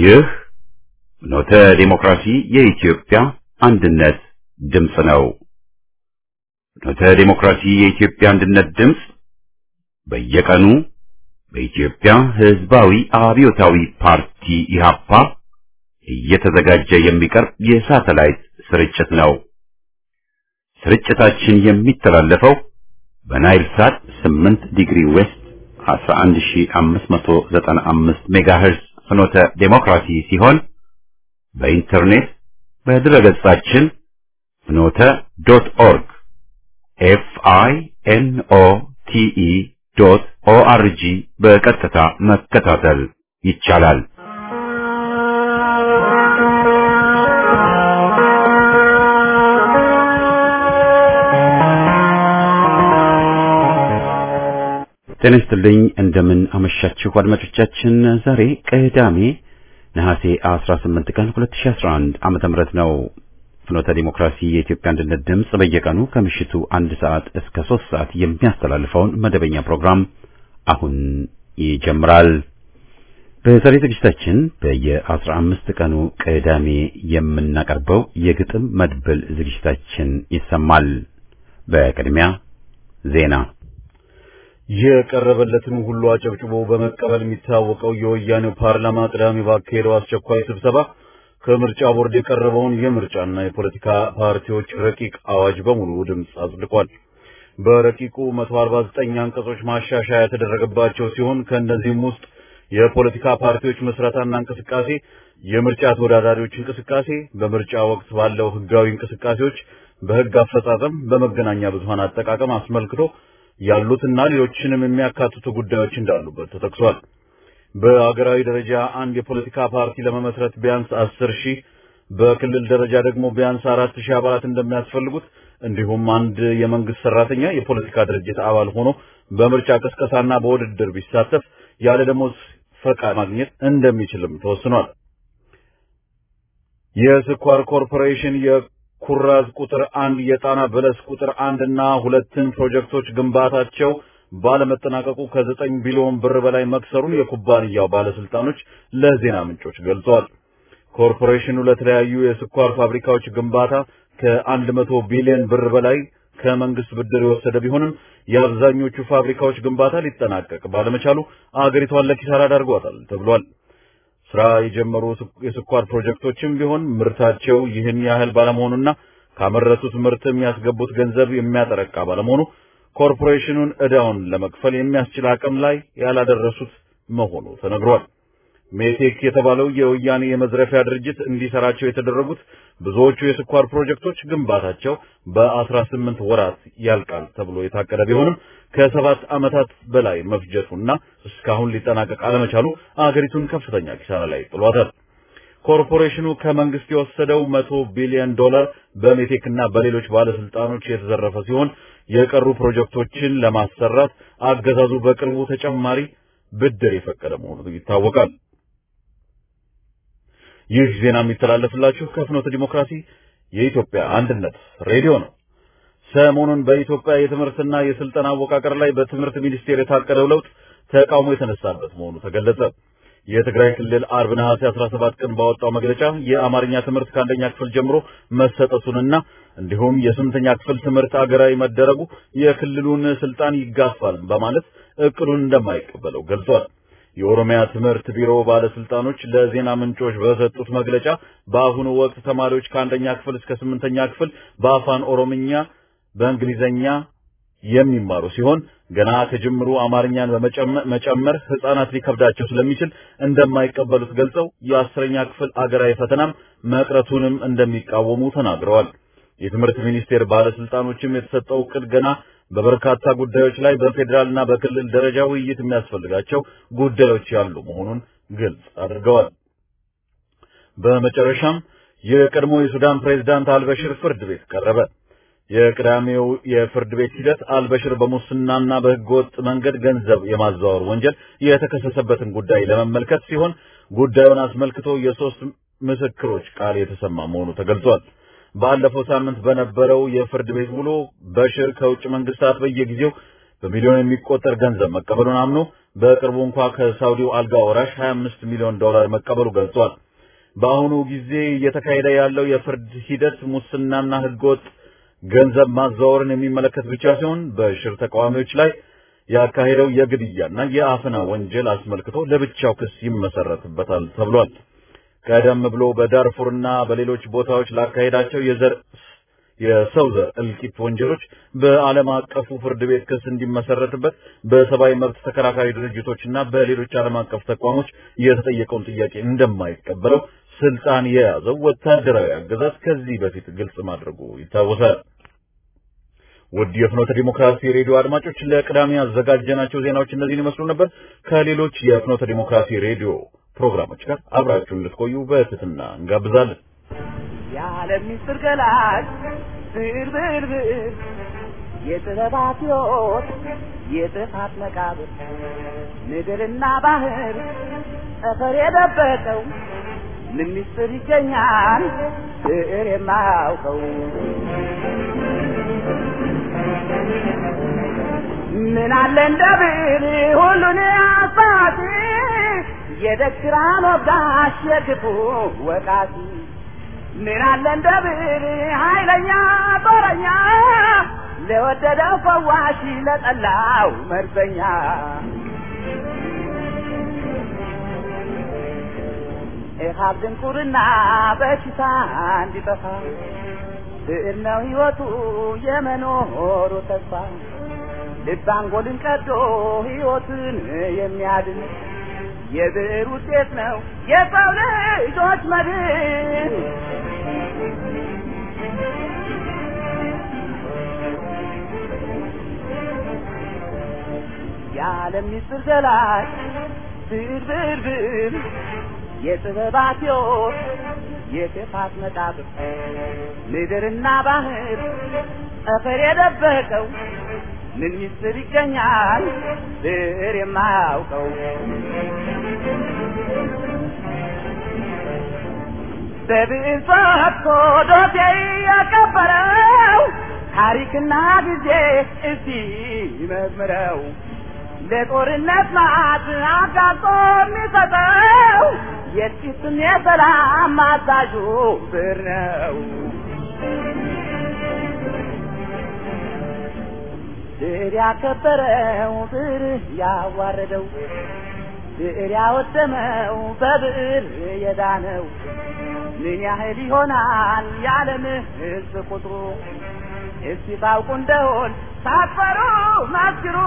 ይህ ኖተ ዲሞክራሲ የኢትዮጵያ አንድነት ድምፅ ነው። ኖተ ዲሞክራሲ የኢትዮጵያ አንድነት ድምፅ በየቀኑ በኢትዮጵያ ሕዝባዊ አብዮታዊ ፓርቲ ኢህአፓ እየተዘጋጀ የሚቀርብ የሳተላይት ስርጭት ነው። ስርጭታችን የሚተላለፈው በናይል ሳት 8 ዲግሪ ዌስት 11595 ሜጋሄርዝ ፍኖተ ዴሞክራሲ ሲሆን በኢንተርኔት በድረገጻችን ፍኖተ ዶት ኦርግ ኤፍ አይ ኤን ኦ ቲ ኢ ዶት ኦ አር ጂ በቀጥታ መከታተል ይቻላል። ጤና ይስጥልኝ። እንደምን አመሻችሁ አድማጮቻችን። ዛሬ ቅዳሜ ነሐሴ 18 ቀን 2011 ዓመተ ምህረት ነው። ፍኖተ ዲሞክራሲ የኢትዮጵያ አንድነት ድምፅ በየቀኑ ከምሽቱ አንድ ሰዓት እስከ ሶስት ሰዓት የሚያስተላልፈውን መደበኛ ፕሮግራም አሁን ይጀምራል። በዛሬ ዝግጅታችን በየአስራ አምስት ቀኑ ቅዳሜ የምናቀርበው የግጥም መድብል ዝግጅታችን ይሰማል። በቅድሚያ ዜና የቀረበለትን ሁሉ አጨብጭቦ በመቀበል የሚታወቀው የወያኔው ፓርላማ ቅዳሜ ባካሄደው አስቸኳይ ስብሰባ ከምርጫ ቦርድ የቀረበውን የምርጫና የፖለቲካ ፓርቲዎች ረቂቅ አዋጅ በሙሉ ድምፅ አጽድቋል። በረቂቁ 149 አንቀጾች ማሻሻያ የተደረገባቸው ሲሆን ከእነዚህም ውስጥ የፖለቲካ ፓርቲዎች መስረታና እንቅስቃሴ፣ የምርጫ ተወዳዳሪዎች እንቅስቃሴ፣ በምርጫ ወቅት ባለው ህጋዊ እንቅስቃሴዎች፣ በህግ አፈጻጸም፣ በመገናኛ ብዙሃን አጠቃቀም አስመልክቶ ያሉትና ሌሎችንም የሚያካትቱ ጉዳዮች እንዳሉበት ተጠቅሷል። በአገራዊ ደረጃ አንድ የፖለቲካ ፓርቲ ለመመስረት ቢያንስ አስር ሺህ በክልል ደረጃ ደግሞ ቢያንስ አራት ሺህ አባላት እንደሚያስፈልጉት እንዲሁም አንድ የመንግስት ሰራተኛ የፖለቲካ ድርጅት አባል ሆኖ በምርጫ ቅስቀሳና በውድድር ቢሳተፍ ያለ ደሞዝ ፈቃድ ማግኘት እንደሚችልም ተወስኗል። የስኳር ኮርፖሬሽን ኩራዝ ቁጥር አንድ የጣና በለስ ቁጥር አንድ እና ሁለትን ፕሮጀክቶች ግንባታቸው ባለመጠናቀቁ ከዘጠኝ ቢሊዮን ብር በላይ መክሰሩን የኩባንያው ባለስልጣኖች ለዜና ምንጮች ገልጸዋል። ኮርፖሬሽኑ ለተለያዩ የስኳር ፋብሪካዎች ግንባታ ከአንድ መቶ ቢሊዮን ብር በላይ ከመንግስት ብድር የወሰደ ቢሆንም የአብዛኞቹ ፋብሪካዎች ግንባታ ሊጠናቀቅ ባለመቻሉ አገሪቷን ለኪሳራ ዳርጓታል ተብሏል። ስራ የጀመሩ የስኳር ፕሮጀክቶችም ቢሆን ምርታቸው ይህን ያህል ባለመሆኑና ካመረቱት ምርት የሚያስገቡት ገንዘብ የሚያጠረቃ ባለመሆኑ ኮርፖሬሽኑን ዕዳውን ለመክፈል የሚያስችል አቅም ላይ ያላደረሱት መሆኑ ተነግሯል። ሜቴክ የተባለው የወያኔ የመዝረፊያ ድርጅት እንዲሰራቸው የተደረጉት ብዙዎቹ የስኳር ፕሮጀክቶች ግንባታቸው በአስራ ስምንት ወራት ያልቃል ተብሎ የታቀደ ቢሆንም ከሰባት ዓመታት በላይ መፍጀቱና እስካሁን ሊጠናቀቅ አለመቻሉ አገሪቱን ከፍተኛ ኪሳራ ላይ ጥሏታል። ኮርፖሬሽኑ ከመንግስት የወሰደው መቶ ቢሊዮን ዶላር በሜቴክና በሌሎች ባለስልጣኖች የተዘረፈ ሲሆን የቀሩ ፕሮጀክቶችን ለማሰራት አገዛዙ በቅርቡ ተጨማሪ ብድር የፈቀደ መሆኑ ይታወቃል። ይህ ዜና የሚተላለፍላችሁ ከፍኖተ ዲሞክራሲ የኢትዮጵያ አንድነት ሬዲዮ ነው። ሰሞኑን በኢትዮጵያ የትምህርትና የስልጠና አወቃቀር ላይ በትምህርት ሚኒስቴር የታቀደው ለውጥ ተቃውሞ የተነሳበት መሆኑ ተገለጸ። የትግራይ ክልል አርብ ነሐሴ 17 ቀን ባወጣው መግለጫ የአማርኛ ትምህርት ከአንደኛ ክፍል ጀምሮ መሰጠቱንና እንዲሁም የስምንተኛ ክፍል ትምህርት አገራዊ መደረጉ የክልሉን ስልጣን ይጋፋል በማለት እቅዱን እንደማይቀበለው ገልጿል። የኦሮሚያ ትምህርት ቢሮ ባለስልጣኖች ለዜና ምንጮች በሰጡት መግለጫ በአሁኑ ወቅት ተማሪዎች ከአንደኛ ክፍል እስከ ስምንተኛ ክፍል በአፋን ኦሮምኛ፣ በእንግሊዘኛ የሚማሩ ሲሆን ገና ከጅምሩ አማርኛን በመጨመር ህጻናት ሊከብዳቸው ስለሚችል እንደማይቀበሉት ገልጸው የአስረኛ ክፍል አገራዊ ፈተናም መቅረቱንም እንደሚቃወሙ ተናግረዋል። የትምህርት ሚኒስቴር ባለስልጣኖችም የተሰጠው እቅድ ገና በበርካታ ጉዳዮች ላይ በፌዴራልና በክልል ደረጃ ውይይት የሚያስፈልጋቸው ጉዳዮች ያሉ መሆኑን ግልጽ አድርገዋል። በመጨረሻም የቀድሞ የሱዳን ፕሬዝዳንት አልበሽር ፍርድ ቤት ቀረበ። የቅዳሜው የፍርድ ቤት ሂደት አልበሽር በሙስናና በህገወጥ መንገድ ገንዘብ የማዘዋወር ወንጀል የተከሰሰበትን ጉዳይ ለመመልከት ሲሆን ጉዳዩን አስመልክቶ የሶስት ምስክሮች ቃል የተሰማ መሆኑ ተገልጿል። ባለፈው ሳምንት በነበረው የፍርድ ቤት ውሎ በሽር ከውጭ መንግስታት በየጊዜው በሚሊዮን የሚቆጠር ገንዘብ መቀበሉን አምኖ በቅርቡ እንኳ ከሳውዲው አልጋ ወራሽ 25 ሚሊዮን ዶላር መቀበሉ ገልጿል። በአሁኑ ጊዜ እየተካሄደ ያለው የፍርድ ሂደት ሙስናና ህገወጥ ገንዘብ ማዘዋወርን የሚመለከት ብቻ ሲሆን በሽር ተቃዋሚዎች ላይ ያካሄደው የግድያና የአፈና ወንጀል አስመልክቶ ለብቻው ክስ ይመሰረትበታል ተብሏል። ቀደም ብሎ በዳርፉርና በሌሎች ቦታዎች ላካሄዳቸው የዘር የሰው ዘር እልቂት ወንጀሎች በዓለም አቀፉ ፍርድ ቤት ክስ እንዲመሰረትበት በሰብአዊ መብት ተከራካሪ ድርጅቶችና በሌሎች ዓለም አቀፍ ተቋሞች የተጠየቀውን ጥያቄ እንደማይቀበለው ስልጣን የያዘው ወታደራዊ አገዛዝ ከዚህ በፊት ግልጽ ማድረጉ ይታወሳል። ውድ የፍኖተ ዲሞክራሲ ሬዲዮ አድማጮች ለቅዳሜ ያዘጋጀናቸው ዜናዎች እነዚህን ይመስሉ ነበር። ከሌሎች የፍኖተ ዲሞክራሲ ሬዲዮ ፕሮግራሞች ጋር አብራችሁን እንድትቆዩ በትህትና እንጋብዛለን። የዓለም ምስጢር ገላጭ ብር ብር ብር የጥበባት ሕይወት የጥፋት መቃብር ምድርና ባህር ጠፈር የደበቀው ምን ምስጢር ይገኛል ብዕር የማያውቀው ምን አለ እንደ ብዕር ሁሉን አሳቲ የደግራ ወጋሽ የክፉ ወቃቲ ምን አለ እንደ ብዕር ኃይለኛ ጦረኛ ለወደደው ፈዋሽ ለጠላው መርዘኛ ኢሃብ ድንቁርና በሽታ እንዲጠፋ ብዕር ነው ሕይወቱ የመኖሩ ተስፋ ልብ አንጎልን ቀዶ ሕይወትን የሚያድን የብዕር ውጤት ነው የሰው ልጆች መድን። የዓለም ምስጢር ገላጭ ብዕር ብዕር ብዕር የጥበባት ሕይወት የክፋት መቃብር ምድርና ባህር ጠፈር የደበቀው ምን ምስጢር ይገኛል ብዕር የማያውቀው በብዕር ፈትቶ ዶሴ ያቀበረው ታሪክና ጊዜ እስቲ መዝምረው ለጦርነት ማዕት አጋጦ የሚሰጠው የጥቂትም የሰላም አዛዡ ብዕር ነው። ብዕር ያከበረው ብዕር ያዋረደው ብዕር ያወደመው በብዕር የዳነው ምን ያህል ይሆናል የዓለም ሕዝብ ቁጥሩ? እስቲ ታውቁ እንደሆን ሳትፈሩ መስክሩ።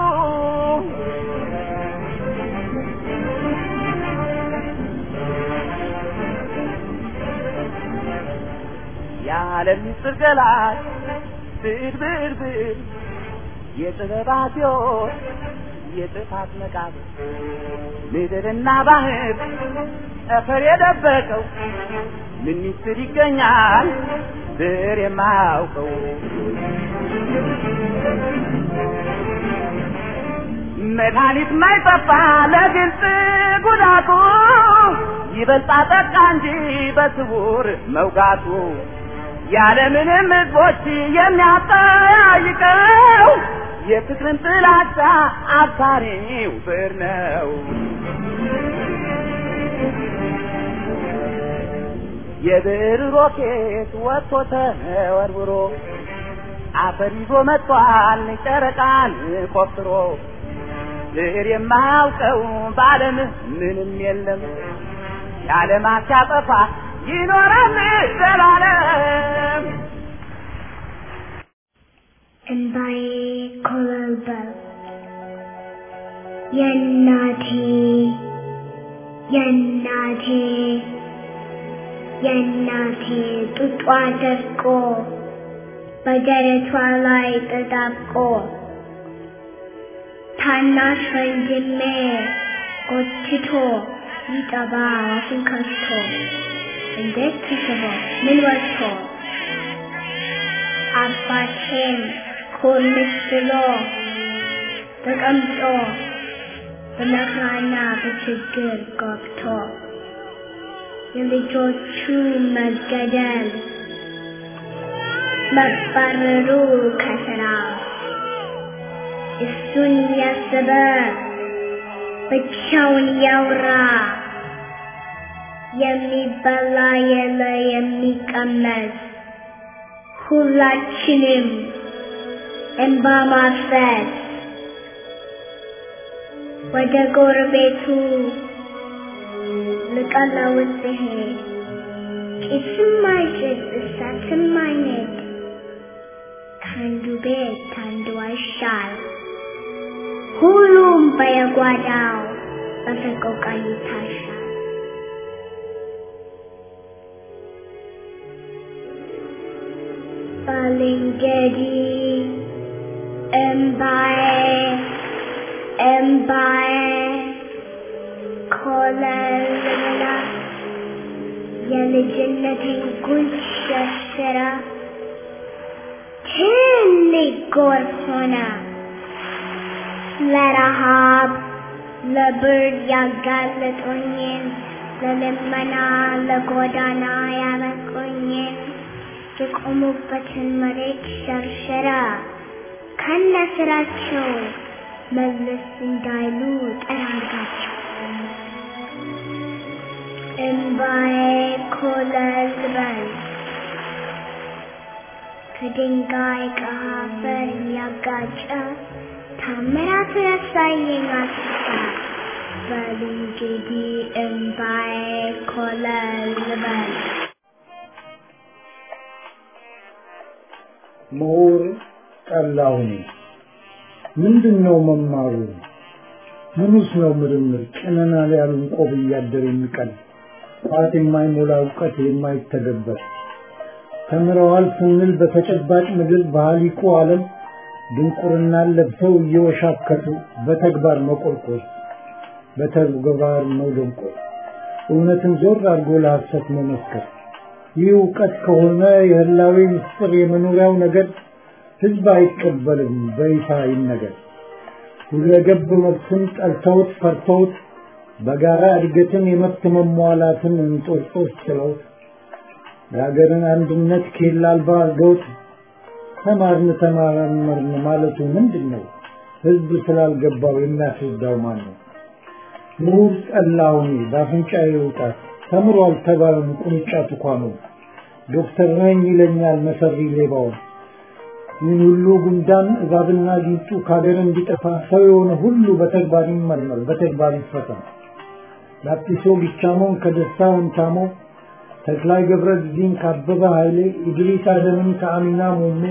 የዓለም ምስጢር ገላጭ ብዕር ብዕር ብዕር የጥበባት ሕይወት የጥፋት መቃብር ምድርና ባህር ጠፈር የደበቀው ምን ምስጢር ይገኛል ብዕር የማያውቀው መድኃኒት ማይጠፋ ለግልጽ ጉዳቱ ይበልጣ ጠቃ እንጂ በስውር መውጋቱ ያለምንም ሕዝቦች የሚያጠያይቀው የፍቅርን ጥላቻ አብሳሪው ብዕር ነው። የብዕር ሮኬት ወጥቶ ተወርውሮ አፈር ይዞ መጥቷል ጨረቃን ቆፍሮ ብዕር የማያውቀው በዓለም ምንም የለም የዓለማት ሲያጠፋ ይኖራል ዘላለም። እንባዬ ኮበለበለ የእናቴ የእናቴ የእናቴ ጡጧ ደርቆ በደረቷ ላይ ተጣብቆ ታናሽ ወንድሜ ጎትቶ ይጠባ አፉን ከፍቶ እንዴት ተስቦ ምን ወጥቶ አባቴም ኮልስ ብሎ ተቀምጦ በመከራና በችግር ገብቶ የልጆቹ መገደል መባረሩ ከስራ እሱን ያሰበ ብቻውን ያውራ የሚበላ የለ የሚቀመስ ሁላችንም እንባ ማፍሰስ ወደ ጎረቤቱ ልቀለውስ ብሄድ ጭስም አይጭስ እሳትም አይነድ ከአንዱ ቤት ከአንዱ አይሻል ሁሉም በየጓዳው በሰቆቃ ይታሻል። ባልንጀሪ እምባዬ እምባዬ ኮለልላ የልጅነቴን ጉንጭ ሸርሽራ ትልቅ ጎርፍ ሆነ ለረሃብ ለብርድ ያጋለጡኝን ለልመና ለጎዳና ያበቁኝን የቆሙበትን መሬት ሸርሸራ ከነ ስራቸው መለስ እንዳይሉ ጠራጋቸው። እምባዬ ኮለል በል ከድንጋይ ከአፈር ያጋጨ ታምራት ያሳየኝ አስታ በል እንግዲህ እምባዬ ኮለል በል ምሁር ጠላሁኝ ምንድን ነው መማሩ? ምኑስ ነው ምርምር? ጭነናል ያሉን ቆብ እያደር የሚቀል ቋት የማይሞላ እውቀት የማይተገበር ተምረዋል ስንል በተጨባጭ ምድር በሀሊቁ ዓለም ድንቁርናን ለብሰው እየወሻከቱ በተግባር መቆርቆር በተግባር መደንቆር እውነትን ዞር አድርጎ ለሐሰት መመስከር ይህ እውቀት ከሆነ የህላዌ ምስጢር የመኖሪያው ነገር ህዝብ አይቀበልም በይፋ ይነገር። ሁለገብ መብትን ጠልተውት ፈርተውት በጋራ እድገትን የመብት መሟላትን እንጦርጦስ ችለውት የሀገርን አንድነት ኬላ አልባ አድርገውት ተማርን ተመራመርን ማለቱ ምንድን ነው? ህዝብ ስላልገባው የሚያስረዳው ማን ነው? ምሁር ጠላሁኝ በአፍንጫዬ ይውጣት ተምሯል ተባለም ቁንጫ ትኳኑ ዶክተር ነኝ ይለኛል መሰሪ ሌባውን ይህን ሁሉ ጉንዳን እባብና ጊንጡ ከሀገር እንዲጠፋ ሰው የሆነ ሁሉ በተግባር ይመርመር፣ በተግባር ይፈተን። ላጲሶ ቢቻሞን ከደስታ ወንታሞ፣ ተክላይ ገብረ ጊዜን ካበበ ኃይሌ፣ ኢድሪስ አደምን ከአሚና ሞሜ፣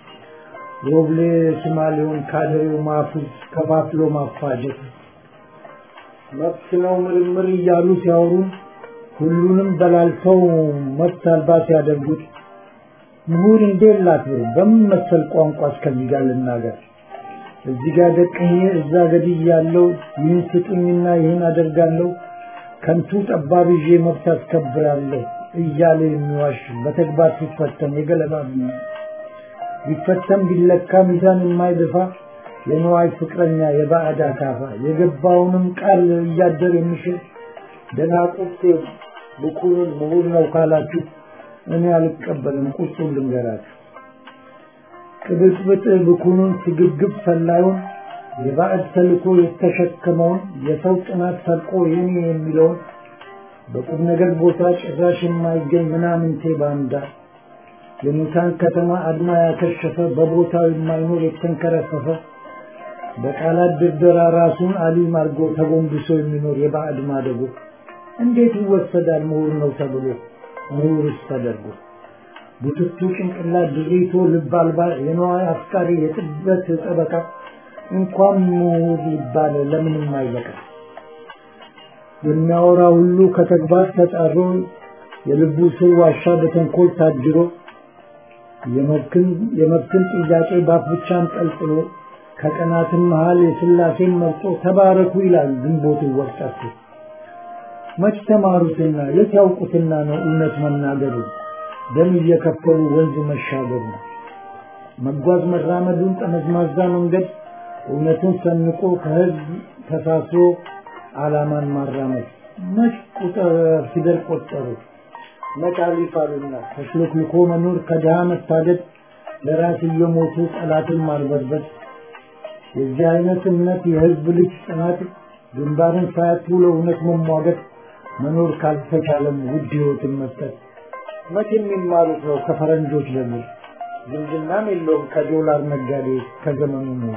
ሮብሌ ስማሌውን ካደሬው ማፉዝ ከፋፍሎ ማፋጀት መብት ነው ምርምር እያሉ ሲያወሩ ሁሉንም በላልተው መብት አልባ ሲያደርጉት ምሁር እንዴት ላክብር? በምን መሰል ቋንቋ እስከዚህ ጋር ልናገር? እዚህ ጋር ደቅኜ እዛ ገድያለሁ፣ ይህን ስጡኝና ይህን አደርጋለሁ፣ ከንቱ ጠባብ ይዤ መብት አስከብራለሁ እያለ የሚዋሽ በተግባር ሲፈተን የገለባ ቢፈተን ቢለካ ሚዛን የማይደፋ የነዋይ ፍቅረኛ የባዕድ አካፋ የገባውንም ቃል እያደር የሚሽል ደናቁርት ብኩርን ምሁር ነው ካላችሁ እኔ አልቀበልም። ቁርጡን ልንገራችሁ። ቅብጥብጥ ብኩኑን ስግብግብ ሰላዩን የባዕድ ተልኮ የተሸከመውን የሰው ጥናት ሰርቆ የኔ የሚለውን በቁም ነገር ቦታ ጭራሽ የማይገኝ ምናምንቴ ባንዳ የሙታን ከተማ አድማ ያከሸፈ በቦታው የማይኖር የተንከረፈፈ በቃላት ድርደራ ራሱን አሊም አድርጎ ተጎንብሶ የሚኖር የባዕድ ማደጎ እንዴት ይወሰዳል ምሁር ነው ተብሎ ምሁርስ ተደርጎ ቡትቱ ጭንቅላት ድሪቶ ልብ አልባ የነዋይ አፍቃሪ የጥበት ጠበቃ እንኳን ምሁር ይባል ለምንም አይበቃ የሚያወራ ሁሉ ከተግባር ተጣሮ የልቡ ስር ዋሻ በተንኮል ታጅሮ የመብትን ጥያቄ ባፍ ብቻ አንጠልጥሎ ከቀናትም መሃል የስላሴን መርጦ ተባረኩ ይላል ግንቦት ወጣቱ መች ተማሩትና የት ያውቁትና ነው እውነት መናገሩ ደም እየከፈሉ ወንዝ መሻገሩ መጓዝ መራመዱን ጠመዝማዛ መንገድ እውነትን ሰንቆ ከህዝብ ተሳስሮ ዓላማን ማራመድ መች ቁጥር ፊደል ቆጠሩ መች አሊፍ አሉና ተሽሎክልኮ መኖር ከድሃ መታደድ ለራስ እየሞቱ ጠላትን ማርበድበድ የዚህ አይነት እምነት የህዝብ ልጅ ጽናት ግንባርን ሳያቱ ለእውነት መሟገት መኖር ካልተቻለም ውድ ህይወትን መስጠት መቼ የሚማሩት ነው ከፈረንጆች ለሚል ዝምድናም የለውም ከዶላር ነጋዴ ከዘመኑ ነው።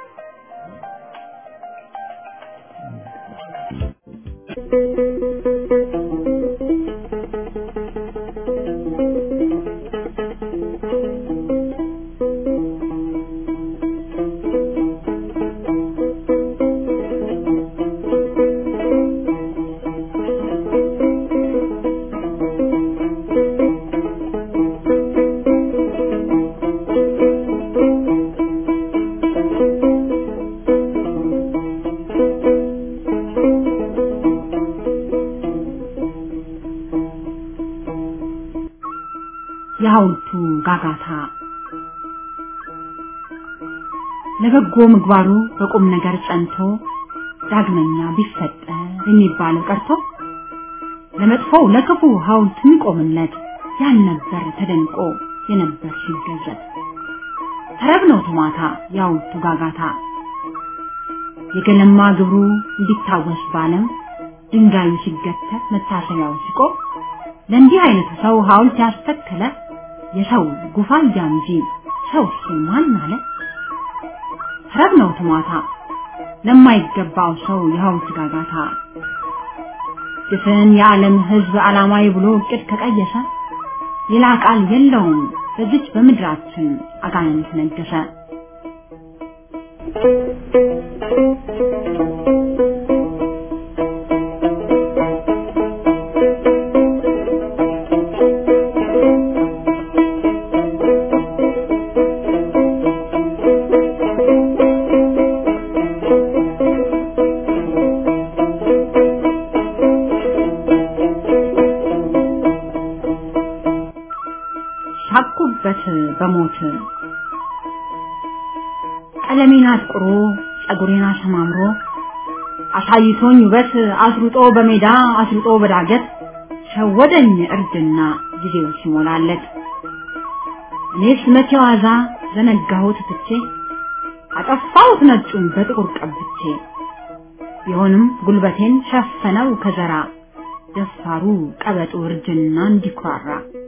የሐውልቱ ጋጋታ ለበጎ ምግባሩ በቁም ነገር ጸንቶ ዳግመኛ ቢፈጠር የሚባለው ቀርቶ ለመጥፎው ለክፉ ሐውልት የሚቆምለት ያልነበር ተደንቆ የነበር ሲገዘት ተረብ ነው ቶማታ የሐውልቱ ጋጋታ የገለማ ግብሩ እንዲታወስ ባለም ድንጋዩ ሲገተር መታሰቢያው ሲቆም ለእንዲህ አይነቱ ሰው ሐውልት ያስተከለ የሰው ጉፋያ እንጂ ሰው እሱ ማን አለ? ረብ ነው ትሟታ ለማይገባው ሰው የሐውልት ጋጋታ ድፍን የዓለም ሕዝብ ዓላማዊ ብሎ እቅድ ከቀየሰ ሌላ ቃል የለውም በዚች በምድራችን አጋንንት ነገሰ። ሳቁበት በሞት ቀለሜን አጥቁሮ ጸጉሬን አሰማምሮ አሳይቶኝ ውበት አስሩጦ በሜዳ አስሩጦ በዳገት ሸወደኝ እርድና ጊዜው ሲሞላለት እኔስ መቼ ዋዛ ዘነጋሁት ትቼ አጠፋሁት ነጩን በጥቁር ቀብቼ ቢሆንም ጉልበቴን ሸፈነው ከዘራ ደፋሩ ቀበጡ እርጅና እንዲኩራራ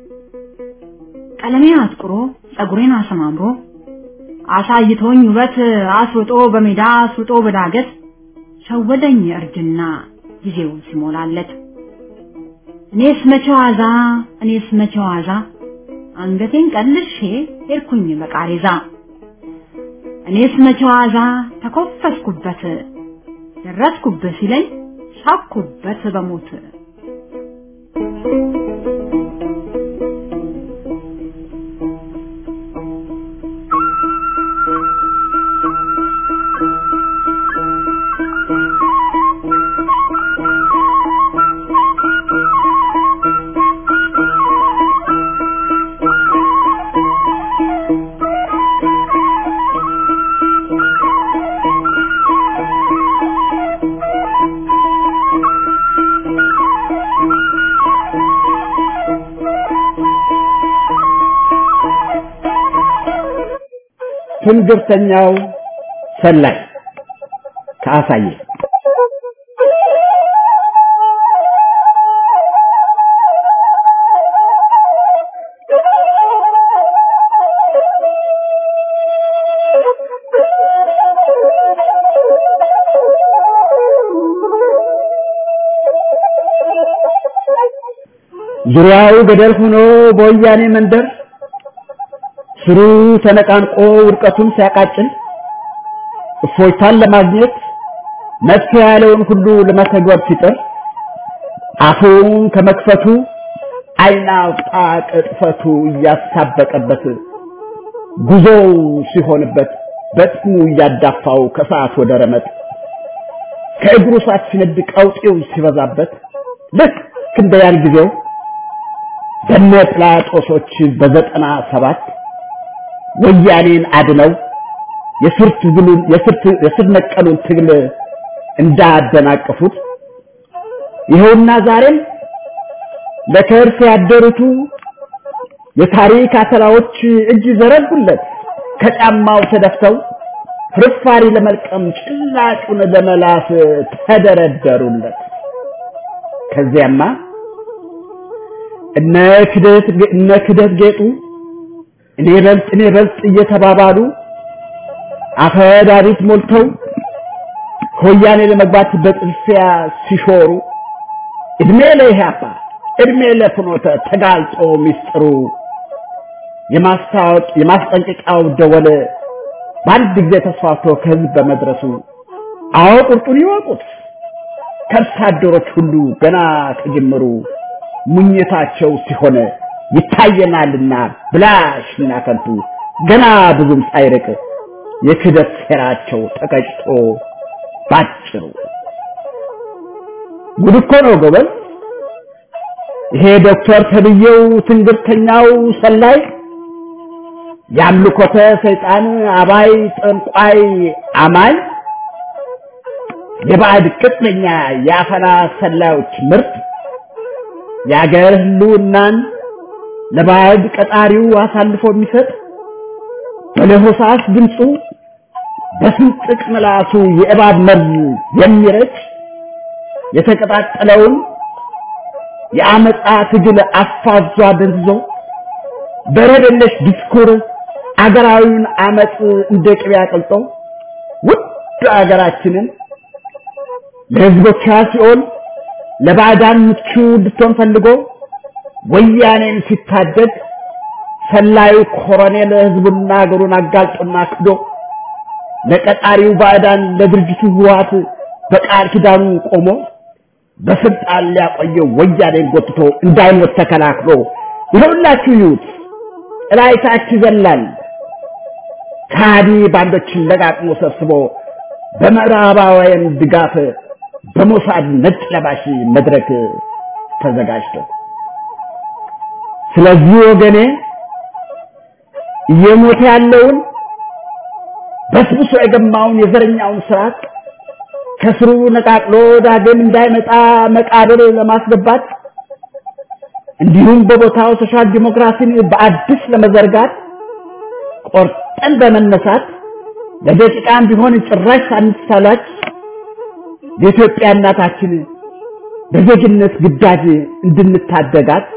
ቀለሜን አጥቁሮ ጸጉሬን አሰማምሮ አሳይቶኝ ውበት አስሩጦ በሜዳ አስሩጦ በዳገት ሸወደኝ እርጅና ጊዜው ሲሞላለት እኔስ መቼ ዋዛ እኔስ መቼ ዋዛ አንገቴን ቀልሼ ሄድኩኝ በቃሬዛ እኔስ መቼ ዋዛ ተኮፈስኩበት ደረስኩበት ሲለኝ ሳኩበት በሞት ትንግርተኛው ሰላይ ከአሳየ ዙሪያው ገደል ሆኖ በወያኔ መንደር ስሩ ተነቃንቆ ውድቀቱን ሲያቃጭል እፎይታን ለማግኘት መፍትሄ ያለውን ሁሉ ለመተግበር ሲጥር አፉን ከመክፈቱ ዓይን አውጣ ቅጥፈቱ እያሳበቀበት ጉዞው ሲሆንበት በጥሙ እያዳፋው ከሰዓት ወደ ረመጥ ከእግሩ ሳት ሲነድ ቀውጤው ሲበዛበት ልክ እንደ ያን ጊዜው በነ ጲላጦሶች በዘጠና ሰባት ወያኔን አድነው የስር ትግሉን የስር ነቀሉን ትግል እንዳደናቀፉት ይኸውና ዛሬም ለከርስ ያደሩቱ የታሪክ አተላዎች እጅ ዘረጉለት ከጫማው ተደፍተው ፍርፋሪ ለመልቀም ጭላጩን ለመላስ ተደረደሩለት። ከዚያማ እነ ክደት እነ ክደት ጌጡ እኔ በልጥ እኔ በልጥ እየተባባሉ አፈዳሪት ሞልተው ከወያኔ ለመግባት በጥልፊያ ሲሾሩ እድሜ ለኢህአፓ እድሜ ለፍኖተ ተጋልጦ ሚስጥሩ የማስታወቅ የማስጠንቀቂያው ደወል በአንድ ጊዜ ተስፋፍቶ ከህዝብ በመድረሱ አዎ ቁርጡን ይወቁት ከብት አደሮች ሁሉ ገና ከጅምሩ ሙኝታቸው ሲሆን ይታየናልና ብላሽና ከንቱ ገና ብዙም ሳይርቅ የክደት ሴራቸው ተቀጭቶ ባጭሩ ጉድ እኮ ነው ጎበዝ። ይሄ ዶክተር ተብዬው ትንግርተኛው ሰላይ የአምልኮተ ሰይጣን አባይ ጠንቋይ አማኝ የባዕድ ቅጥነኛ የአፈና ሰላዮች ምርት የአገር ህልውናን ለባዕድ ቀጣሪው አሳልፎ የሚሰጥ በለሆሳስ ድምፁ በስንጥቅ ምላሱ የእባብ መርዝ የሚረጭ የተቀጣጠለውን የአመፃ ትግል አፋዟ ደንዝዞ በረደለሽ ዲስኩር አገራዊውን አመፅ እንደ ቅቤ አቅልጦ ውድ አገራችንን ለህዝቦቿ ሲኦል ለባዕዳን ምቹ እንድትሆን ፈልጎ ወያኔን ሲታደግ ሰላዩ ኮሎኔል ህዝቡና አገሩን አጋልጦና ክዶ ለቀጣሪው ባዕዳን ለድርጅቱ ህወሓት በቃል ኪዳኑ ቆሞ በስልጣን ሊያቆየው ወያኔን ጎትቶ እንዳይሞት ተከላክሎ ይኸውላችሁ ይዩት ጥላይታች ይዘላል ከሃዲ ባንዶችን ለቃቅሞ ሰብስቦ በምዕራባውያን ድጋፍ በሞሳድ ነጭ ለባሽ መድረክ ተዘጋጅቶ ስለዚህ ወገኔ እየሞተ ያለውን በስብሶ የገማውን የዘረኛውን ስርዓት ከስሩ ነቃቅሎ ዳግም እንዳይመጣ መቃብር ለማስገባት እንዲሁም በቦታው ሶሻል ዲሞክራሲን በአዲስ ለመዘርጋት ቆርጠን በመነሳት ለደቂቃም ቢሆን ጭራሽ ሳንሳላች የኢትዮጵያ እናታችን በዜግነት ግዳጅ እንድንታደጋት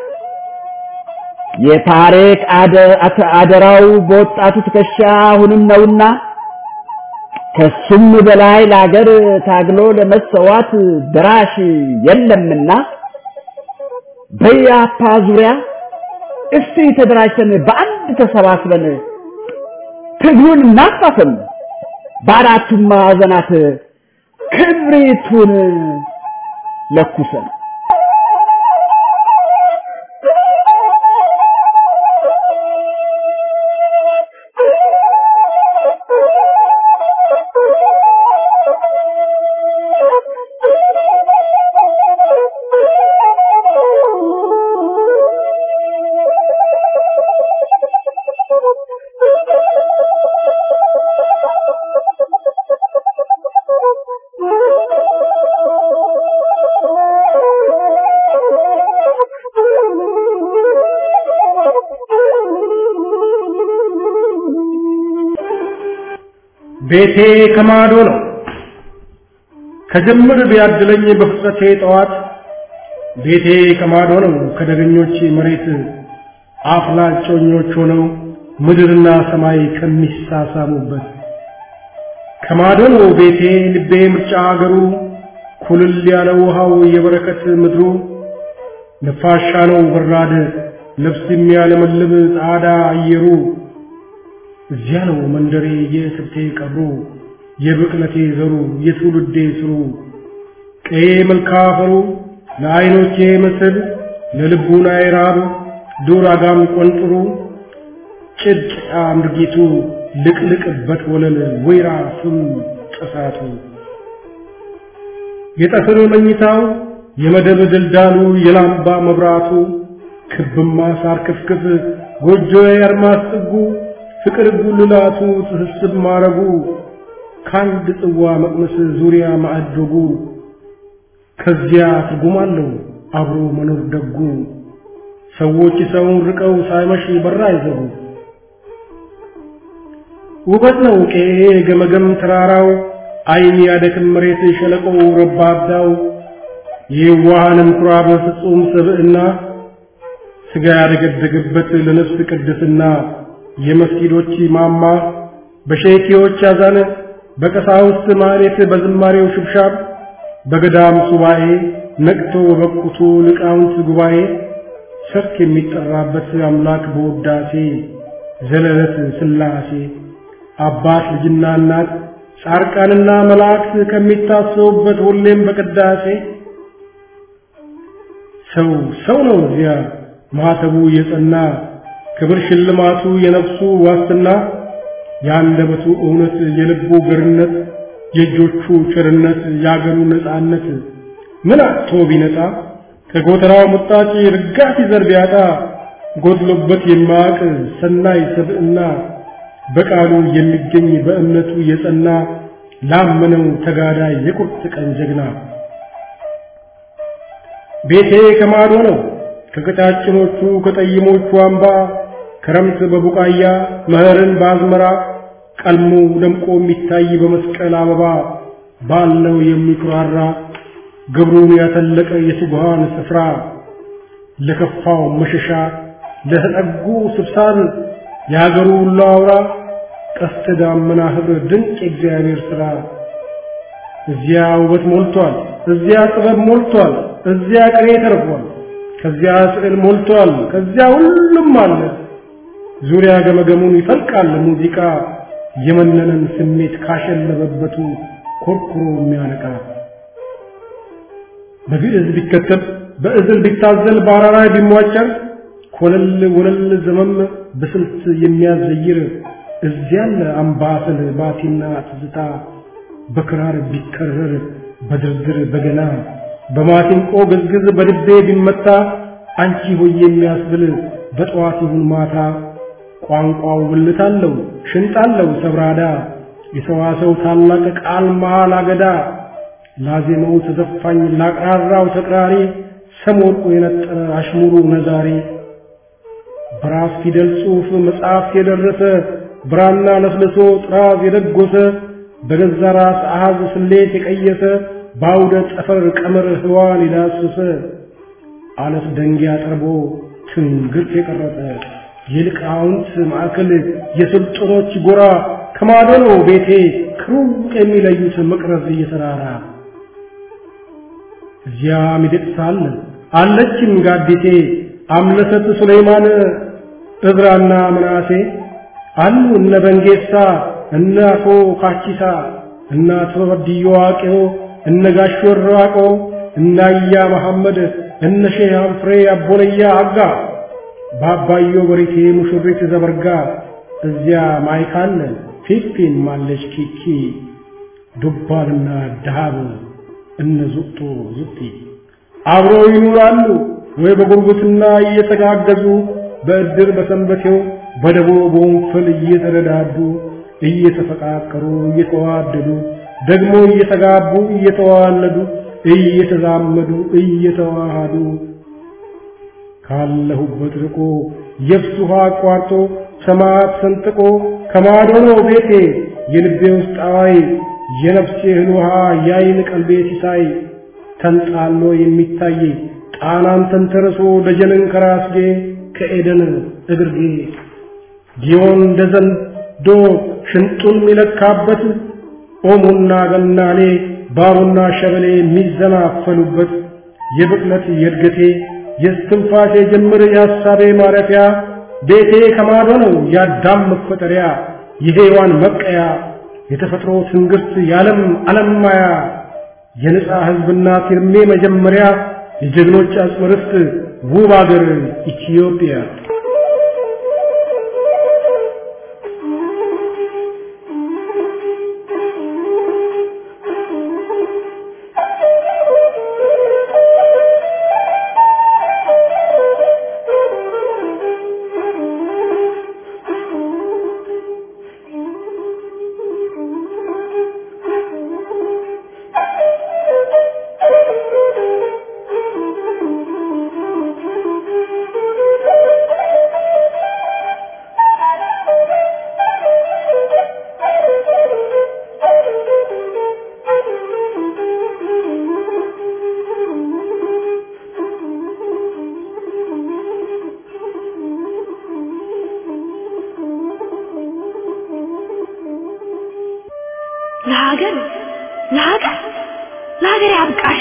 የታሪክ አደራው በወጣቱ ትከሻ አሁንም ነውና ከሱም በላይ ለአገር ታግሎ ለመሰዋት ድራሽ የለምና በያፓ ዙሪያ እስቲ ተደራጅተን በአንድ ተሰባስበን ትግሉን እናፋፍም፣ በአራቱም ማዕዘናት ክብሪቱን ለኩሰን ቤቴ ከማዶ ነው ከጅምር ቢያድለኝ በፍጥረቴ ጠዋት ቤቴ ከማዶ ነው ከደገኞች መሬት አፍላጮኞች ሆነው ምድርና ሰማይ ከሚሳሳሙበት ከማዶ ነው ቤቴ ልቤ ምርጫ አገሩ ኩልል ያለ ውሃው የበረከት ምድሩ ነፋሻ ነው በራድ ልብስ የሚያለመልም ጻዳ አየሩ እዚያ ነው መንደሬ የስብቴ ቀብሩ የብቅለቴ ዘሩ የትውልዴ ስሩ ቀዬ መልካ አፈሩ ለዓይኖቼ መስል ለልቡናዬ ራብ ዱር አጋም ቆንጥሩ ጭድ አምርጊቱ ልቅልቅበት ወለል ወይራ ፍም ጥሳቱ የጠፍር መኝታው የመደብ ድልዳሉ የላምባ መብራቱ ክብማ ሳር ክፍክፍ ጎጆዬ አርማስ ጥጉ ፍቅር ጉልላቱ ትስስብ ማረጉ ከአንድ ጽዋ መቅመስ ዙሪያ ማዕዶጉ ከዚያ ትርጉም አለው አብሮ መኖር ደጉ ሰዎች ሰውን ርቀው ሳይመሽ በራ አይዘጉ ውበት ነው ቄ ገመገም ተራራው አይን ያደክም መሬት ሸለቆው ረባዳው የዋሃንም ኩራብ ፍጹም ስብዕና ስጋ ያደገደገበት ለነፍስ ቅድስና የመስጊዶች ማማ በሼኪዎች አዛን በቀሳውስት ማህሌት በዝማሬው ሽብሻብ በገዳም ሱባኤ ነቅቶ በበቁቱ ሊቃውንት ጉባኤ ሰርክ የሚጠራበት አምላክ በውዳሴ ዘለለት ስላሴ አባት ልጅና እናት ጻርቃንና መላእክት ከሚታሰቡበት ሁሌም በቅዳሴ ሰው ሰው ነው እዚያ ማህተቡ የጸና ክብር ሽልማቱ የነፍሱ ዋስትና የአንደበቱ እውነት የልቡ ገርነት የእጆቹ ቸርነት የአገሩ ነፃነት ምን አጥቶ ቢነጣ ከጎተራው ሙጣጭ ርጋፊ ዘር ቢያጣ ጎድሎበት የማያውቅ ሰናይ ሰብዕና በቃሉ የሚገኝ በእምነቱ የጸና ላመነው ተጋዳይ የቁርጥ ቀን ጀግና ቤቴ ከማዶ ነው ከቀጫጭኖቹ ከጠይሞቹ አምባ ክረምት በቡቃያ መኸርን በአዝመራ ቀልሞ ደምቆ የሚታይ በመስቀል አበባ ባለው የሚኩራራ ግብሩን ያተለቀ የትጉሃን ስፍራ ለከፋው መሸሻ ለተጠጉ ስብሳብ የሀገሩ ሁሉ አውራ ቀስተ ዳመና ኅብር ድንቅ የእግዚአብሔር ሥራ እዚያ ውበት ሞልቷል፣ እዚያ ጥበብ ሞልቷል፣ እዚያ ቅኔ ተርፏል፣ ከዚያ ስዕል ሞልቷል፣ ከዚያ ሁሉም አለ። ዙሪያ ገመገሙን ይፈልቃል ሙዚቃ የመነነን ስሜት ካሸለበበቱ ኮርኩሮ የሚያነቃ በግዕዝ ቢከተብ በእዝል ቢታዘል በአራራይ ቢሟጨር ኮለል ወለል ዘመም በስልት የሚያዘይር እዚያለ አምባሰል ባቲና ትዝታ በክራር ቢከረር በድርድር በገና በማሲንቆ ግዝግዝ በልቤ ቢመታ አንቺ ሆይ የሚያስብል በጠዋት ይሁን ማታ ቋንቋው ብልት አለው ሽንጥ አለው ሰብራዳ የሰዋሰው ታላቅ ቃል መሃል አገዳ ላዜመው ተዘፋኝ ላቅራራው ተቅራሪ ሰሞርቁ የነጠረ አሽሙሩ ነዛሪ በራስ ፊደል ጽሑፍ መጽሐፍ የደረሰ ብራና ለስልሶ ጥራዝ የደጎሰ በገዛ ራስ አሃዝ ስሌት የቀየሰ በአውደ ጠፈር ቀመር ህዋን የዳሰሰ አለት ደንጊያ ጠርቦ ትንግርት የቀረጸ የሊቃውንት ማዕከል የስልጡኖች ጎራ ከማዶ ነው ቤቴ ከሩቅ የሚለዩት መቅረዝ እየተራራ እዚያ ሚደቅሳ አለ አለችም ጋዲቴ አምለሰት ሱለይማን እዝራና ምናሴ አሉ እነ በንጌሳ እነ አቶ ካቺሳ እነ አቶ በድዮ ዋቄዮ እነ ጋሽ ወራቆ እነ አያ መሐመድ እነ ሼህ አንፍሬ አቦለያ አጋ በአባዮ በሪቴ ሙሽሪት ዘበርጋ እዚያ ማይካለ ፊፊን ማለች ኪኪ ዱባልና ደሃብ እነ ዙቅቶ ዙቅቲ አብረው ይኑራሉ ወይ በጉርብትና እየተጋገዙ በእድር በሰንበቴው በደቦ በወንፈል እየተረዳዱ እየተፈቃቀሩ እየተዋደዱ ደግሞ እየተጋቡ እየተዋለዱ እየተዛመዱ እየተዋሃዱ ካለሁበት ርቆ የብስ ውሃ አቋርጦ ሰማያት ሰንጥቆ ከማዶ ነው ቤቴ የልቤ ውስጥ አዋይ የነፍሴ እህል ውሃ ያይን ቀልቤ ሲሳይ ተንጣሎ የሚታይ ጣናን ተንተርሶ ደጀንን ከራስጌ ከኤደን እግርጌ ጊዮን እንደ ዘንዶ ሽንጡን የሚለካበት ኦሞና ገናሌ ባቡና ሸበሌ የሚዘናፈሉበት የብቅለት የእድገቴ የስትንፋሴ ጅምር የሐሳቤ ማረፊያ ቤቴ ከማዶ ነው የአዳም መፈጠሪያ የሔዋን መቀያ የተፈጥሮ ትንግርት የዓለም ዓለም ማያ የነጻ ሕዝብና ፊርሜ መጀመሪያ የጀግኖች አጽመ ርስት ውብ አገር ኢትዮጵያ Thank you.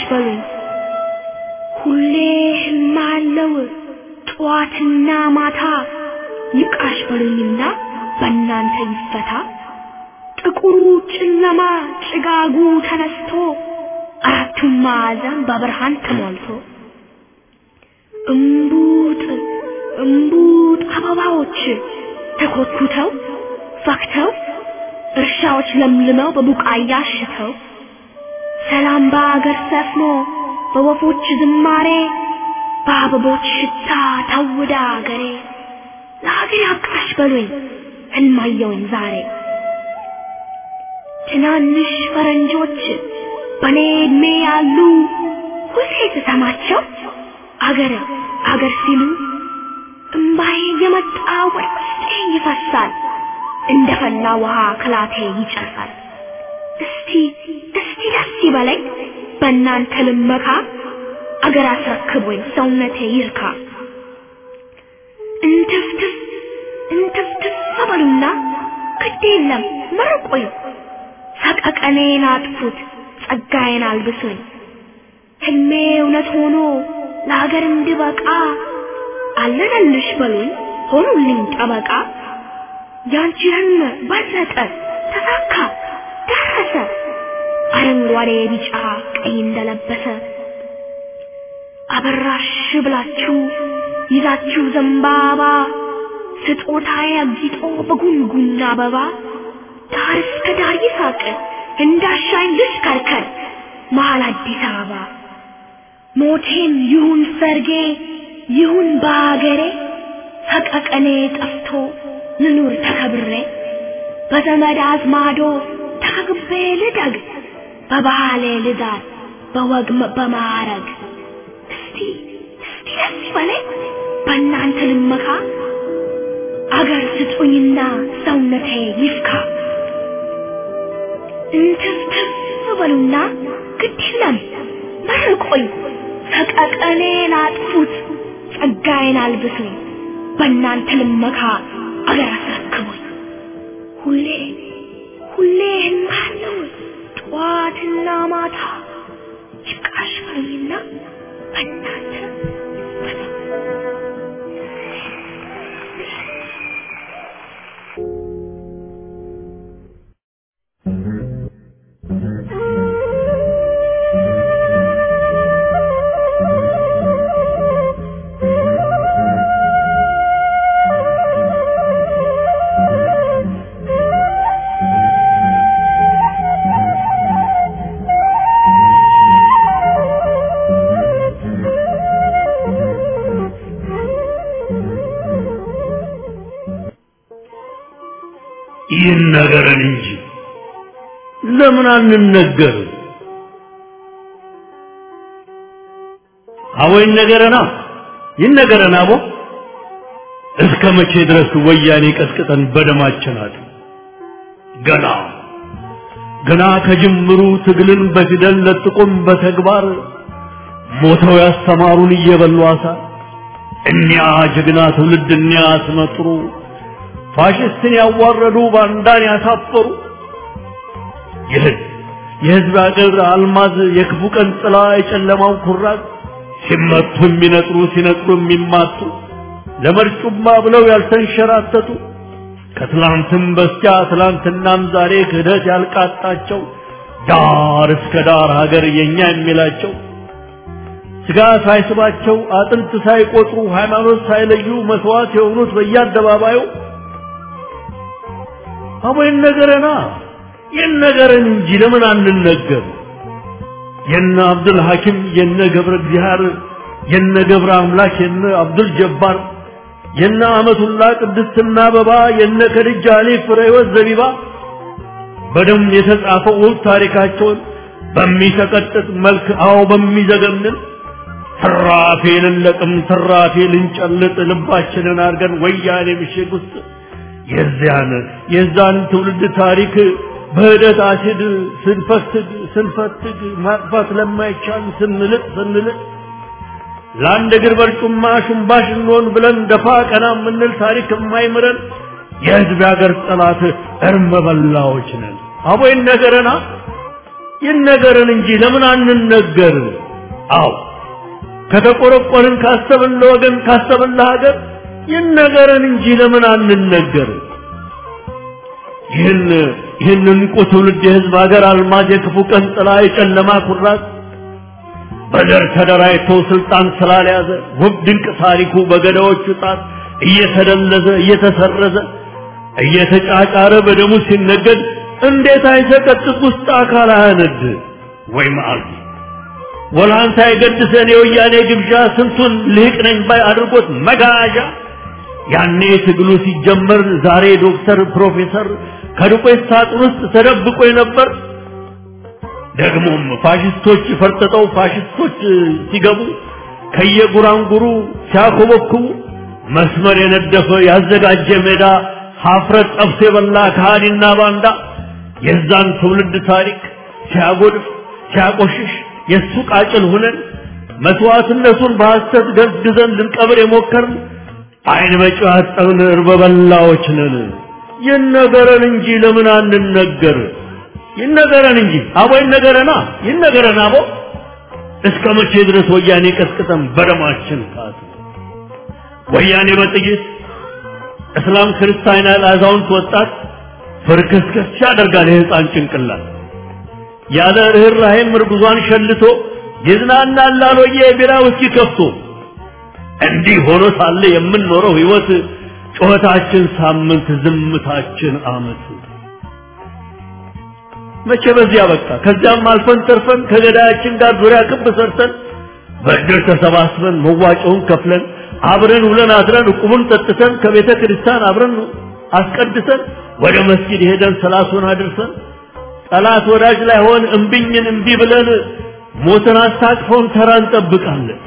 በሉኝ ሁሌ ህልም አለው ጠዋትና ማታ ይብቃሽ በሉኝና በእናንተ ይፈታ ጥቁሩ ጨለማ ጭጋጉ ተነስቶ አራቱም ማዕዘን በብርሃን ተሞልቶ እምቡጥ እምቡጥ አበባዎች ተኮትኩተው ፈክተው እርሻዎች ለምልመው በቡቃያ አሽተው ሰላም በአገር ሰፍኖ በወፎች ዝማሬ በአበቦች ሽታ ታውዳ አገሬ ለሀገር ያብቃሽ በሉኝ ህልማየውኝ ዛሬ ትናንሽ ፈረንጆች በኔ እድሜ ያሉ ሁሌ ስሰማቸው አገር አገር ሲሉ እምባዬ የመጣ ወደ ውስጤ ይፈሳል እንደ ፈላ ውሃ ክላቴ ይጨርሳል እስቲ እስቲ ደስ ይበለኝ በእናንተ ልመካ አገር አስረክቦኝ ሰውነቴ ይርካ እንትፍትፍ እንትፍትፍ በሉና ግድ የለም መርቆኝ ሰቀቀኔን አጥፉት ጸጋዬን አልብሱኝ ህልሜ እውነት ሆኖ ለሀገር እንድበቃ አለነልሽ በሉኝ ሆኑልኝ ጠበቃ ያንቺ ህልም በለጠ ተሳካ ደረሰ አረንጓዴ ቢጫ ቀይ እንደለበሰ አበራሽ ብላችሁ ይዛችሁ ዘንባባ ስጦታዬ አጊጦ በጉንጉን አበባ ዳር እስከ ዳር ይሳቅ እንዳሻኝ ልሽከርከር መሀል አዲስ አበባ ሞቴም ይሁን ሰርጌ ይሁን በአገሬ ሰቀቀኔ ጠፍቶ ልኑር ተከብሬ በዘመድ አዝማዶ ተከግቤ ልደግ በባህሌ ልዳር በወግ በማዕረግ እስቲ እስቲ ደስ ይበለኝ በእናንተ ልመካ አገር ስጡኝና ሰውነቴ ይፍካ እንትፍትፍ በሉና ግድ የለም መርቆኝ ሰቀቀኔን አጥፉት ጸጋዬን አልብሱኝ በእናንተ ልመካ አገር አስረክቡኝ ሁሌ ሁሌ ህልማለው ጠዋትና ማታ ይብቃሽ በሉኝና በእናንተ ይነገረን እንጂ ለምን አንነገር? አቦ ይነገረና ይነገረና አቦ እስከ መቼ ድረስ ወያኔ ቀስቅጠን በደማችን አለ ገና ገና ከጅምሩ ትግልን በፊደል ለጥቆም በተግባር ሞተው ያስተማሩን እየበሉ አሳር እኒያ ጀግና ትውልድ እኒያ አስመጥሩ ፋሽስትን ያዋረዱ ባንዳን ያሳፈሩ የህዝብ የህዝብ አገር አልማዝ የክፉ ቀን ጥላ የጨለማው ኩራዝ ሲመቱ የሚነጥሩ ሲነጥሩ የሚማቱ ለመርጩማ ብለው ያልተንሸራተቱ ከትላንትም በስቲያ ትላንትናም ዛሬ ክህደት ያልቃጣቸው ዳር እስከ ዳር ሀገር የኛ የሚላቸው ስጋ ሳይስባቸው አጥንት ሳይቆጥሩ ሃይማኖት ሳይለዩ መስዋዕት የሆኑት በየአደባባዩ አቦ ይነገረና ይነገረን እንጂ ለምን አንነገር? የነ አብዱል ሐኪም የነ ገብረ እግዚአብሔር የነ ገብረ አምላክ የነ አብዱል ጀባር የነ አመቱላ ቅድስትና አበባ የነ ከድጃ አሊ ፍሬወት ዘቢባ በደም የተጻፈው ውብ ታሪካቸውን በሚሰቀጥጥ መልክ አዎ በሚዘገንን ትራፊ ልንለቅም ትራፊ ልንጨልጥ ልባችንን አድርገን ወያኔ ምሽግ ውስጥ የዚያን የዛን ትውልድ ታሪክ በህደት አሲድ ስንፈትግ ስንፈትግ ማጥፋት ለማይቻል ስንልጥ ስንልጥ ለአንድ እግር በርጩማ ሽንባሽ እንሆን ብለን ደፋ ቀና የምንል ታሪክ የማይምረን የህዝብ ያገር ጠላት እርመ በላዎች ነን። አቦ ይነገረና ይነገረን እንጂ ለምን አንነገር? አዎ ከተቆረቆርን ካሰብን ለወገን ካሰብን ለሀገር ይነገረን እንጂ ለምን አንነገር? ይህን ይህን እንቁ ትውልድ የህዝብ ሀገር አልማዝ የክፉ ቀን ጥላ የጨለማ ኩራት በዘር ተደራጅቶ ስልጣን ስላልያዘ ውብ ድንቅ ታሪኩ በገዳዎቹ ጣት እየተደለዘ እየተሰረዘ እየተጫጫረ በደሙ ሲነገድ እንዴት አይሰቀጥጥ ውስጥ አካል አያነድ ወይ መዓልቲ ወላንታ የገድሰን የወያኔ ግብዣ ስንቱን ልህቅ ነኝ ባይ አድርጎት መጋዣ ያኔ ትግሉ ሲጀመር ዛሬ ዶክተር ፕሮፌሰር ከዱቄት ሳጥን ውስጥ ተደብቆ የነበር ደግሞም ፋሽስቶች ፈርጥጠው ፋሽስቶች ሲገቡ ከየጉራንጉሩ ሲያኮበኩቡ መስመር የነደፈ ያዘጋጀ ሜዳ ሀፍረት ጠብሶ የበላ ከሃዲና ባንዳ የዛን ትውልድ ታሪክ ሲያጎድፍ ሲያቆሽሽ የእሱ ቃጭል ሁነን መስዋዕትነቱን በሐሰት ገዝግዘን ልንቀብር የሞከርን አይን በጨው ያጠብን እርበ በላዎች ነን። ይነገረን እንጂ ለምን አንነገር? ይነገረን እንጂ አቦ ይነገረና ይነገረን አቦ እስከ መቼ ድረስ ወያኔ ቀስቅጠን በደማችን ካት ወያኔ በጥይት እስላም ክርስቲያን ያለ አዛውንት ወጣት ፍርክስክስ ያደርጋል የህፃን ጭንቅላት ያለ ርኅራኄም እርጉዟን ሸልቶ ይዝናናል ላሎየ ቢራ ውስኪ ከፍቶ እንዲህ ሆኖ ሳለ የምንኖረው ህይወት ጩኸታችን ሳምንት ዝምታችን አመት መቼ በዚያ በቃ ከዚያም አልፈን ተርፈን ከገዳያችን ጋር ዙሪያ ክብ ሰርተን በእድር ተሰባስበን መዋጮውን ከፍለን አብረን ውለን አድረን ዕቁቡን ጠጥተን ከቤተ ክርስቲያን አብረን አስቀድሰን ወደ መስጊድ ሄደን ሰላቱን አድርሰን ጠላት ወዳጅ ላይ ሆን እምቢኝን እምቢ ብለን ሞትን አስታቅፈውን ተራ እንጠብቃለን።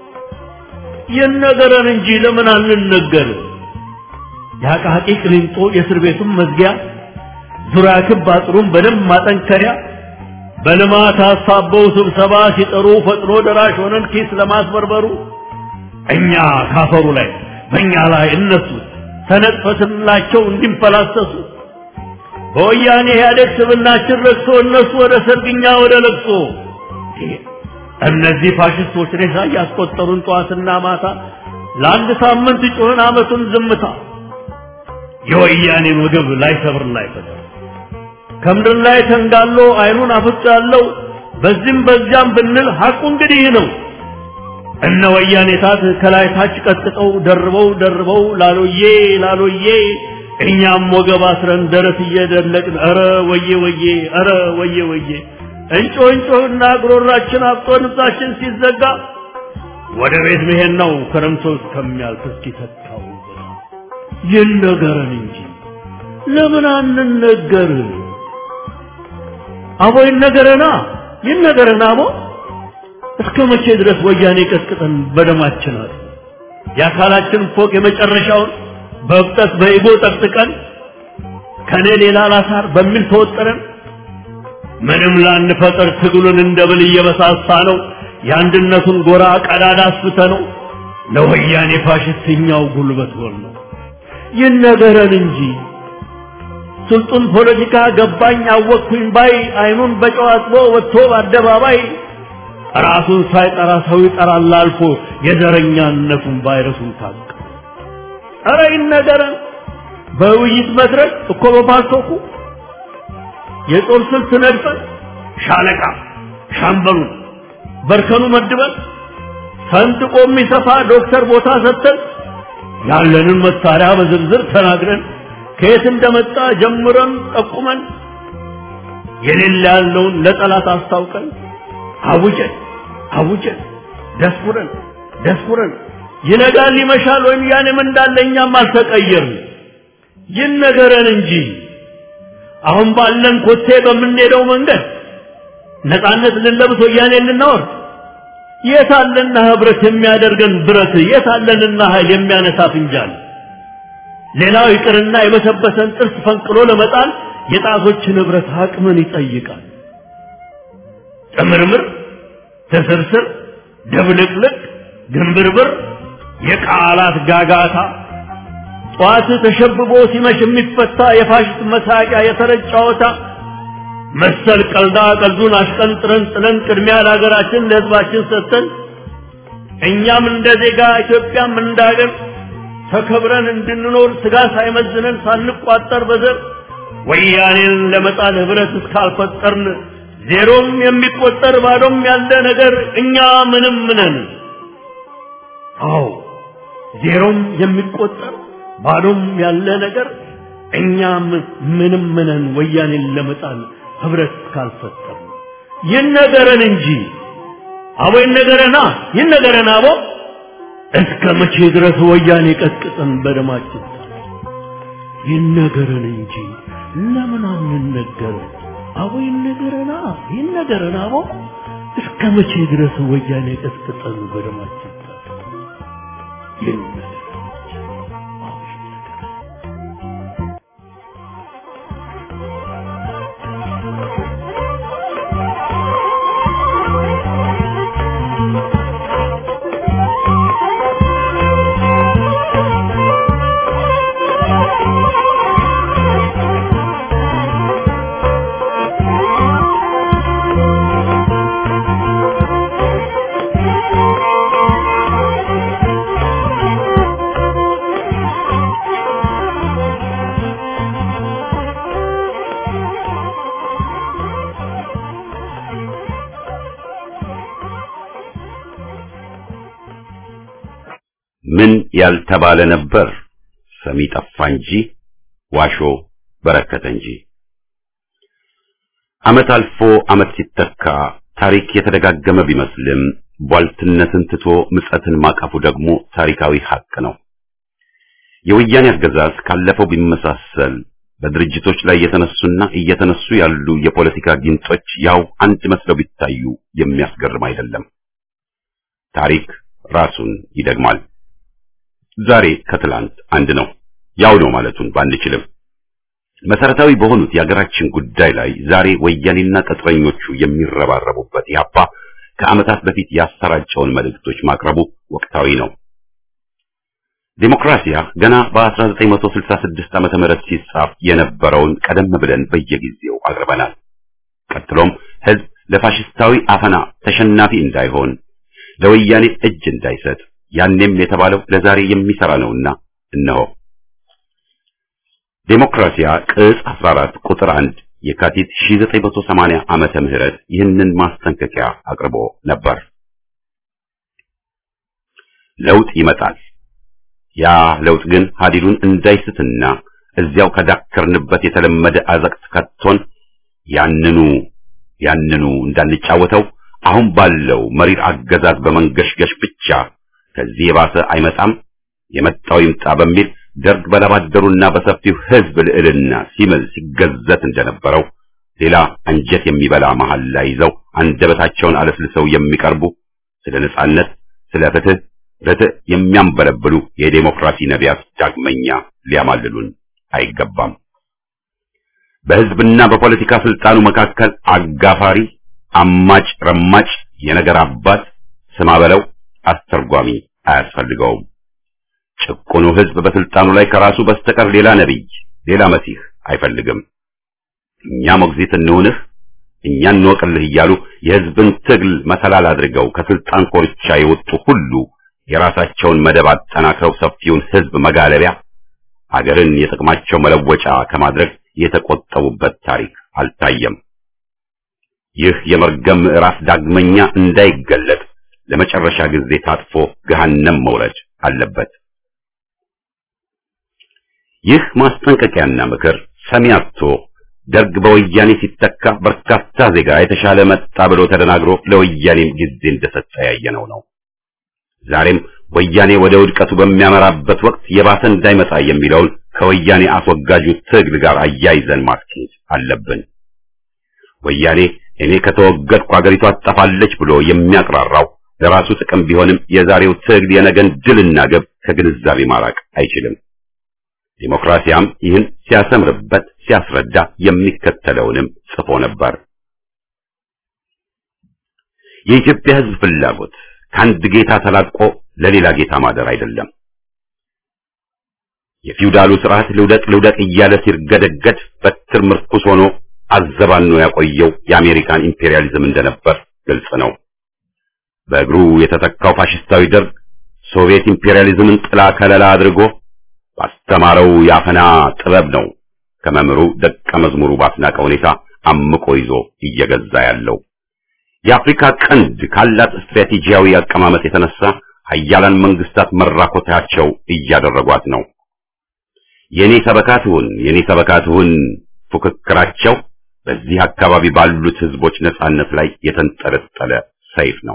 ይነገረን እንጂ ለምን አንነገር? የአቃቂ ቅሊንጦ የእስር ቤቱን መዝጊያ ዙሪያ ክብ አጥሩን በደንብ ማጠንከሪያ በልማት አሳበው ስብሰባ ሲጠሩ ፈጥኖ ደራሽ ሆነን ኪስ ለማስበርበሩ እኛ ካፈሩ ላይ በእኛ ላይ እነሱ ተነጥፈትላቸው እንዲንፈላሰሱ በወያኔ ኢህአዴግ ስብናችን ረክሶ እነሱ ወደ ሰርግኛ ወደ ለቅሶ እነዚህ ፋሽስቶች ሬሳ እያስቆጠሩን ጠዋትና ማታ ለአንድ ሳምንት ጮህን አመቱን ዝምታ የወያኔን ወገብ ላይ ሰብር ላይ ፈታ ከምድር ላይ ተንጋሎ አይኑን አፍጦ ያለው በዚህም በዚያም ብንል ሐቁ እንግዲህ ነው። እነ ወያኔ ታት ከላይ ታች ቀጥቅጠው ደርበው ደርበው ላሎዬ ላሎዬ እኛም ወገብ አስረን ደረት እየደለቅን ኧረ ወዬ ወዬ ኧረ ወዬ ወዬ እንጮ እንጮህና ጉሮሯችን አብጦ ንብሳችን ሲዘጋ ወደ ቤት መሄድ ነው ክረምቶ እስከሚያልፍ እስኪተካው ይነገረን እንጂ ለምን አንነገር? አቦ ይነገረና ይነገረና አቦ እስከ መቼ ድረስ ወያኔ ቀጥቅጠን በደማችን አለ የአካላችን ፎቅ የመጨረሻውን በብጠት በኢጎ ጠቅጥቀን ከኔ ሌላ ላሳር በሚል ተወጠረን ምንም ላንፈጠር ትግሉን እንደ ብል እየበሳሳ ነው የአንድነቱን ጎራ ቀዳዳ አስፍተ ነው ለወያኔ ፋሽስትኛው ጉልበት ሆን ነው ይነገረን እንጂ ስልጡን ፖለቲካ ገባኝ አወቅኩኝ ባይ አይኑን በጨው አጥቦ ወጥቶ በአደባባይ ራሱን ሳይጠራ ሰው ይጠራል አልፎ የዘረኛነቱን ቫይረሱን ታቀ ኧረ ይነገረን በውይይት መድረክ እኮ በፓልቶኩ የጦር ስልት ነድፈን ሻለቃ ሻምበሉን በርከኑ መድበን ሰንጥቆ የሚሰፋ ዶክተር ቦታ ሰጥተን ያለንን መሳሪያ በዝርዝር ተናግረን ከየት እንደመጣ ጀምረን ጠቁመን የሌለ ያለውን ለጠላት አስታውቀን አውጀን አውጀን ደስኩረን ደስኩረን ይነጋል ይመሻል ወይም ያኔም እንዳለ እኛም አልተቀየርን ይነገረን እንጂ አሁን ባለን ኮቴ በምንሄደው መንገድ ነፃነት ልንለብስ ወያኔ ልናወር የት አለና ህብረት የሚያደርገን ብረት የት አለንና ኃይል የሚያነሳ ፍንጃል ሌላው ይቅርና የበሰበሰን ጥርስ ፈንቅሎ ለመጣል የጣቶች ንብረት አቅምን ይጠይቃል ጥምርምር ትስርስር ድብልቅልቅ ግንብርብር የቃላት ጋጋታ ጠዋት ተሸብቦ ሲመሽ የሚፈታ የፋሽስት መሳቂያ የተረት ጨዋታ መሰል ቀልዳ ቀልዱን አሽቀንጥረን ጥለን ቅድሚያ ለሀገራችን ለሕዝባችን ሰጥተን እኛም እንደ ዜጋ ኢትዮጵያም እንደ ሀገር ተከብረን እንድንኖር ስጋ ሳይመዝነን ሳንቋጠር በዘር ወያኔን ለመጣል ህብረት እስካልፈጠርን ዜሮም የሚቆጠር ባዶም ያለ ነገር እኛ ምንም ነን። አዎ ዜሮም የሚቆጠር ባዶም ያለ ነገር እኛም ምንም ነን። ወያኔን ለመጣል ህብረት እስካልፈጠርን ይነገረን እንጂ አቦ ይነገረና ይነገረን አቦ እስከ መቼ ድረስ ወያኔ ቀጥቅጠን በደማችን ይነገረን እንጂ ለምን አንነገር? አቦ ይነገረና ይነገረን አቦ እስከ መቼ ድረስ ወያኔ ቀጥቅጠን በደማችን ይነገረን ምን ያልተባለ ነበር ሰሚ ጠፋ እንጂ ዋሾ በረከተ እንጂ። ዓመት አልፎ ዓመት ሲተካ ታሪክ የተደጋገመ ቢመስልም ቧልትነትን ትቶ ምጸትን ማቀፉ ደግሞ ታሪካዊ ሐቅ ነው። የወያኔ አገዛዝ ካለፈው ቢመሳሰል በድርጅቶች ላይ የተነሱና እየተነሱ ያሉ የፖለቲካ ጊንጦች ያው አንድ መስለው ቢታዩ የሚያስገርም አይደለም። ታሪክ ራሱን ይደግማል። ዛሬ ከትላንት አንድ ነው። ያው ነው ማለቱን ባንችልም መሰረታዊ በሆኑት የሀገራችን ጉዳይ ላይ ዛሬ ወያኔና ቅጥረኞቹ የሚረባረቡበት ያፓ ከዓመታት በፊት ያሰራጨውን መልእክቶች ማቅረቡ ወቅታዊ ነው። ዴሞክራሲያ ገና በ1966 ዓመተ ምህረት ሲጻፍ የነበረውን ቀደም ብለን በየጊዜው አቅርበናል። ቀጥሎም ህዝብ ለፋሽስታዊ አፈና ተሸናፊ እንዳይሆን ለወያኔ እጅ እንዳይሰጥ ያኔም የተባለው ለዛሬ የሚሰራ ነውና እነሆ ዴሞክራሲያ ቅጽ 14 ቁጥር 1 የካቲት 1980 ዓመተ ምህረት ይህንን ማስጠንቀቂያ አቅርቦ ነበር። ለውጥ ይመጣል። ያ ለውጥ ግን ሀዲዱን እንዳይስትና እዚያው ከዳከርንበት የተለመደ አዘቅት ከቶን ያንኑ ያንኑ እንዳንጫወተው አሁን ባለው መሪር አገዛዝ በመንገሽገሽ ብቻ ከዚህ የባሰ አይመጣም፣ የመጣው ይምጣ በሚል ደርግ በላባደሩና በሰፊው ህዝብ ልዕልና ሲምል ሲገዘት እንደነበረው ሌላ አንጀት የሚበላ መሐላ ይዘው አንደበታቸውን አለስልሰው የሚቀርቡ ስለ ነጻነት፣ ስለ ፍትህ፣ ርትዕ የሚያንበለብሉ የዴሞክራሲ ነቢያት ዳግመኛ ሊያማልሉን አይገባም። በህዝብና በፖለቲካ ስልጣኑ መካከል አጋፋሪ፣ አማጭ፣ ረማጭ፣ የነገር አባት ስማ በለው አስተርጓሚ አያስፈልገውም። ጭቁኑ ህዝብ በስልጣኑ ላይ ከራሱ በስተቀር ሌላ ነቢይ፣ ሌላ መሲህ አይፈልግም። እኛ ሞግዚት እንሁንህ፣ እኛ እንወቅልህ እያሉ የህዝብን ትግል መሰላል አድርገው ከስልጣን ኮርቻ የወጡ ሁሉ የራሳቸውን መደብ አጠናክረው ሰፊውን ህዝብ መጋለቢያ አገርን የጥቅማቸው መለወጫ ከማድረግ የተቆጠቡበት ታሪክ አልታየም። ይህ የመርገም ምዕራፍ ዳግመኛ እንዳይገለጥ ለመጨረሻ ጊዜ ታጥፎ ገሃነም መውረድ አለበት። ይህ ማስጠንቀቂያና ምክር ሰሚ አጥቶ ደርግ በወያኔ ሲተካ በርካታ ዜጋ የተሻለ መጣ ብሎ ተደናግሮ ለወያኔም ጊዜ እንደሰጠ ያየነው ነው። ዛሬም ወያኔ ወደ ውድቀቱ በሚያመራበት ወቅት የባሰ እንዳይመጣ የሚለውን ከወያኔ አስወጋጁ ትግል ጋር አያይዘን ማስኬድ አለብን። ወያኔ እኔ ከተወገድኩ አገሪቷ ትጠፋለች ብሎ የሚያቅራራው ለራሱ ጥቅም ቢሆንም የዛሬው ትግል የነገን ድልና ግብ ከግንዛቤ ማራቅ አይችልም። ዲሞክራሲያም ይህን ሲያሰምርበት ሲያስረዳ የሚከተለውንም ጽፎ ነበር። የኢትዮጵያ ሕዝብ ፍላጎት ከአንድ ጌታ ተላቆ ለሌላ ጌታ ማደር አይደለም። የፊውዳሉ ስርዓት ልውደቅ ልውደቅ እያለ ሲርገደገድ በትር ምርኩስ ሆኖ አዘባኖ ያቆየው የአሜሪካን ኢምፔሪያሊዝም እንደነበር ግልጽ ነው። በእግሩ የተተካው ፋሽስታዊ ደርግ ሶቪየት ኢምፔሪያሊዝምን ጥላ ከለላ አድርጎ ባስተማረው የአፈና ጥበብ ነው ከመምህሩ ደቀ መዝሙሩ ባስናቀ ሁኔታ አምቆ ይዞ እየገዛ ያለው። የአፍሪካ ቀንድ ካላት ስትራቴጂያዊ አቀማመጥ የተነሳ ሀያላን መንግስታት መራኮታቸው እያደረጓት ነው። የኔ ሰበካትሁን የኔ ሰበካትሁን ፉክክራቸው በዚህ አካባቢ ባሉት ህዝቦች ነጻነት ላይ የተንጠለጠለ ሰይፍ ነው።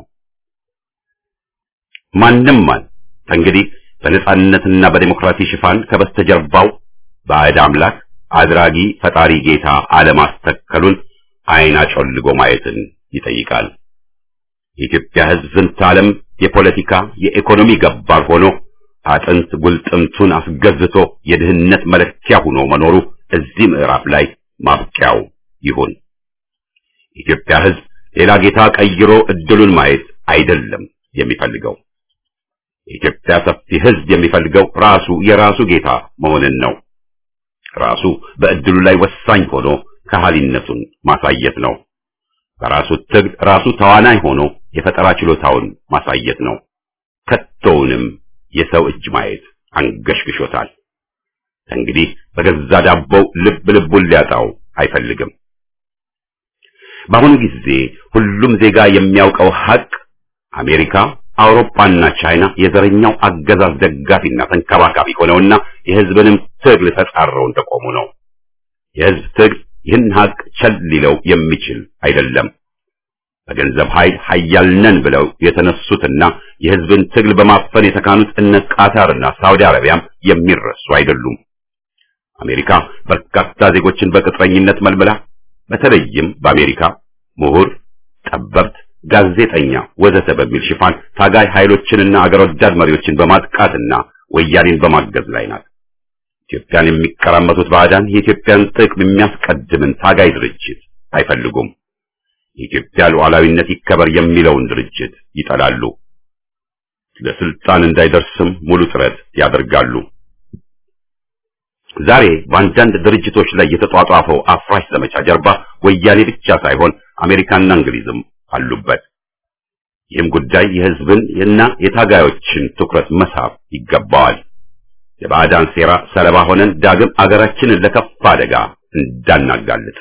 ማንም ማን እንግዲህ በነጻነትና በዲሞክራሲ ሽፋን ከበስተጀርባው ባዕድ አምላክ አድራጊ ፈጣሪ ጌታ አለማስተከሉን አይን አጮልጎ ማየትን ይጠይቃል። የኢትዮጵያ ህዝብ ዝንተ ዓለም የፖለቲካ የኢኮኖሚ ገባር ሆኖ አጥንት ጉልጥምቱን አስገዝቶ የድህነት መለኪያ ሆኖ መኖሩ እዚህ ምዕራፍ ላይ ማብቂያው ይሁን። የኢትዮጵያ ህዝብ ሌላ ጌታ ቀይሮ እድሉን ማየት አይደለም የሚፈልገው። የኢትዮጵያ ሰፊ ህዝብ የሚፈልገው ራሱ የራሱ ጌታ መሆንን ነው። ራሱ በእድሉ ላይ ወሳኝ ሆኖ ከሃሊነቱን ማሳየት ነው። በራሱ ትግል ራሱ ተዋናይ ሆኖ የፈጠራ ችሎታውን ማሳየት ነው። ከቶውንም የሰው እጅ ማየት አንገሽግሾታል። እንግዲህ በገዛ ዳቦው ልብ ልቡን ሊያጣው አይፈልግም። በአሁኑ ጊዜ ሁሉም ዜጋ የሚያውቀው ሀቅ አሜሪካ፣ አውሮፓና ቻይና የዘረኛው አገዛዝ ደጋፊና ተንከባካቢ ሆነውና የህዝብንም ትግል ተጻረው እንደቆሙ ነው። የህዝብ ትግል ይህን ሀቅ ቸል ሊለው የሚችል አይደለም። በገንዘብ ኃይል ኃያል ነን ብለው የተነሱትና የህዝብን ትግል በማፈን የተካኑት እነ ቃታርና ሳውዲ አረቢያም የሚረሱ አይደሉም። አሜሪካ በርካታ ዜጎችን በቅጥረኝነት መልምላ በተለይም በአሜሪካ ምሁር፣ ጠበብት፣ ጋዜጠኛ ወዘተ በሚል ሽፋን ታጋይ ኃይሎችንና አገር ወዳድ መሪዎችን በማጥቃትና ወያኔን በማገዝ ላይ ናት። ኢትዮጵያን የሚቀራመቱት ባዕዳን የኢትዮጵያን ጥቅም የሚያስቀድምን ታጋይ ድርጅት አይፈልጉም። የኢትዮጵያ ሉዓላዊነት ይከበር የሚለውን ድርጅት ይጠላሉ። ለስልጣን እንዳይደርስም ሙሉ ጥረት ያደርጋሉ። ዛሬ በአንዳንድ ድርጅቶች ላይ የተጧጧፈው አፍራሽ ዘመቻ ጀርባ ወያኔ ብቻ ሳይሆን አሜሪካና እንግሊዝም አሉበት። ይህም ጉዳይ የህዝብን እና የታጋዮችን ትኩረት መሳብ ይገባዋል። የባዕዳን ሴራ ሰለባ ሆነን ዳግም አገራችንን ለከፋ አደጋ እንዳናጋልጥ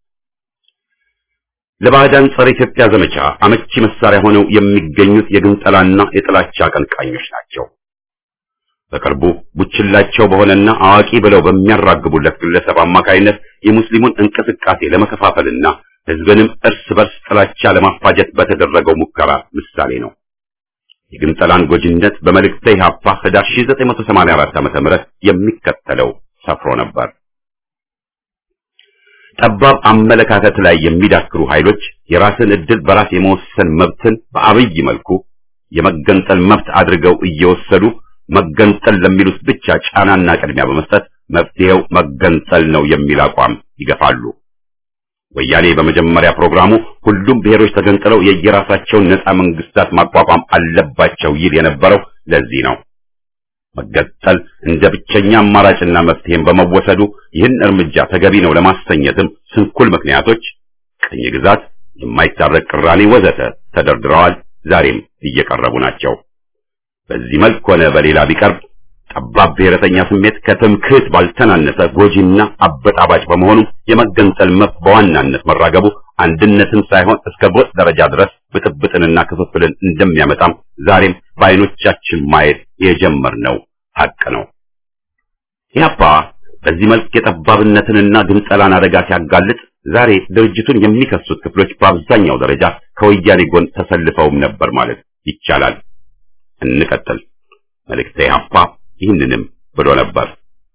ለባዕዳን ጸረ ኢትዮጵያ ዘመቻ አመቺ መሳሪያ ሆነው የሚገኙት የግንጠላና የጥላቻ አቀንቃኞች ናቸው። በቅርቡ ቡችላቸው በሆነና አዋቂ ብለው በሚያራግቡለት ግለሰብ አማካይነት የሙስሊሙን እንቅስቃሴ ለመከፋፈልና ህዝብንም እርስ በርስ ጥላቻ ለማፋጀት በተደረገው ሙከራ ምሳሌ ነው። የግንጠላን ጎጂነት በመልእክተ ኢሕአፓ ህዳር 1984 ዓ.ም የሚከተለው ሰፍሮ ነበር። ጠባብ አመለካከት ላይ የሚዳክሩ ኃይሎች የራስን ዕድል በራስ የመወሰን መብትን በአብይ መልኩ የመገንጠል መብት አድርገው እየወሰዱ መገንጠል ለሚሉት ብቻ ጫናና ቅድሚያ በመስጠት መፍትሄው መገንጠል ነው የሚል አቋም ይገፋሉ። ወያኔ በመጀመሪያ ፕሮግራሙ ሁሉም ብሔሮች ተገንጥለው የየራሳቸውን ነፃ መንግስታት ማቋቋም አለባቸው ይል የነበረው ለዚህ ነው። መገንጠል እንደ ብቸኛ አማራጭና መፍትሄም በመወሰዱ ይህን እርምጃ ተገቢ ነው ለማሰኘትም ስንኩል ምክንያቶች፣ ቅኝ ግዛት፣ የማይታረቅ ቅራኔ ወዘተ ተደርድረዋል። ዛሬም እየቀረቡ ናቸው። በዚህ መልክ ሆነ በሌላ ቢቀርብ ጠባብ ብሔረተኛ ስሜት ከትምክህት ባልተናነሰ ጎጂና አበጣባጭ በመሆኑ የመገንጠል መብት በዋናነት መራገቡ አንድነትን ሳይሆን እስከ ጎጥ ደረጃ ድረስ ብጥብጥንና ክፍፍልን እንደሚያመጣም ዛሬም በዓይኖቻችን ማየት የጀመርነው ሀቅ ነው። ኢህአፓ በዚህ መልክ የጠባብነትንና ግንጠላን አደጋ ሲያጋልጥ ዛሬ ድርጅቱን የሚከሱት ክፍሎች በአብዛኛው ደረጃ ከወያኔ ጎን ተሰልፈውም ነበር ማለት ይቻላል። እንቀጥል። መልእክተ ኢሕአፓ ይህንንም ብሎ ነበር።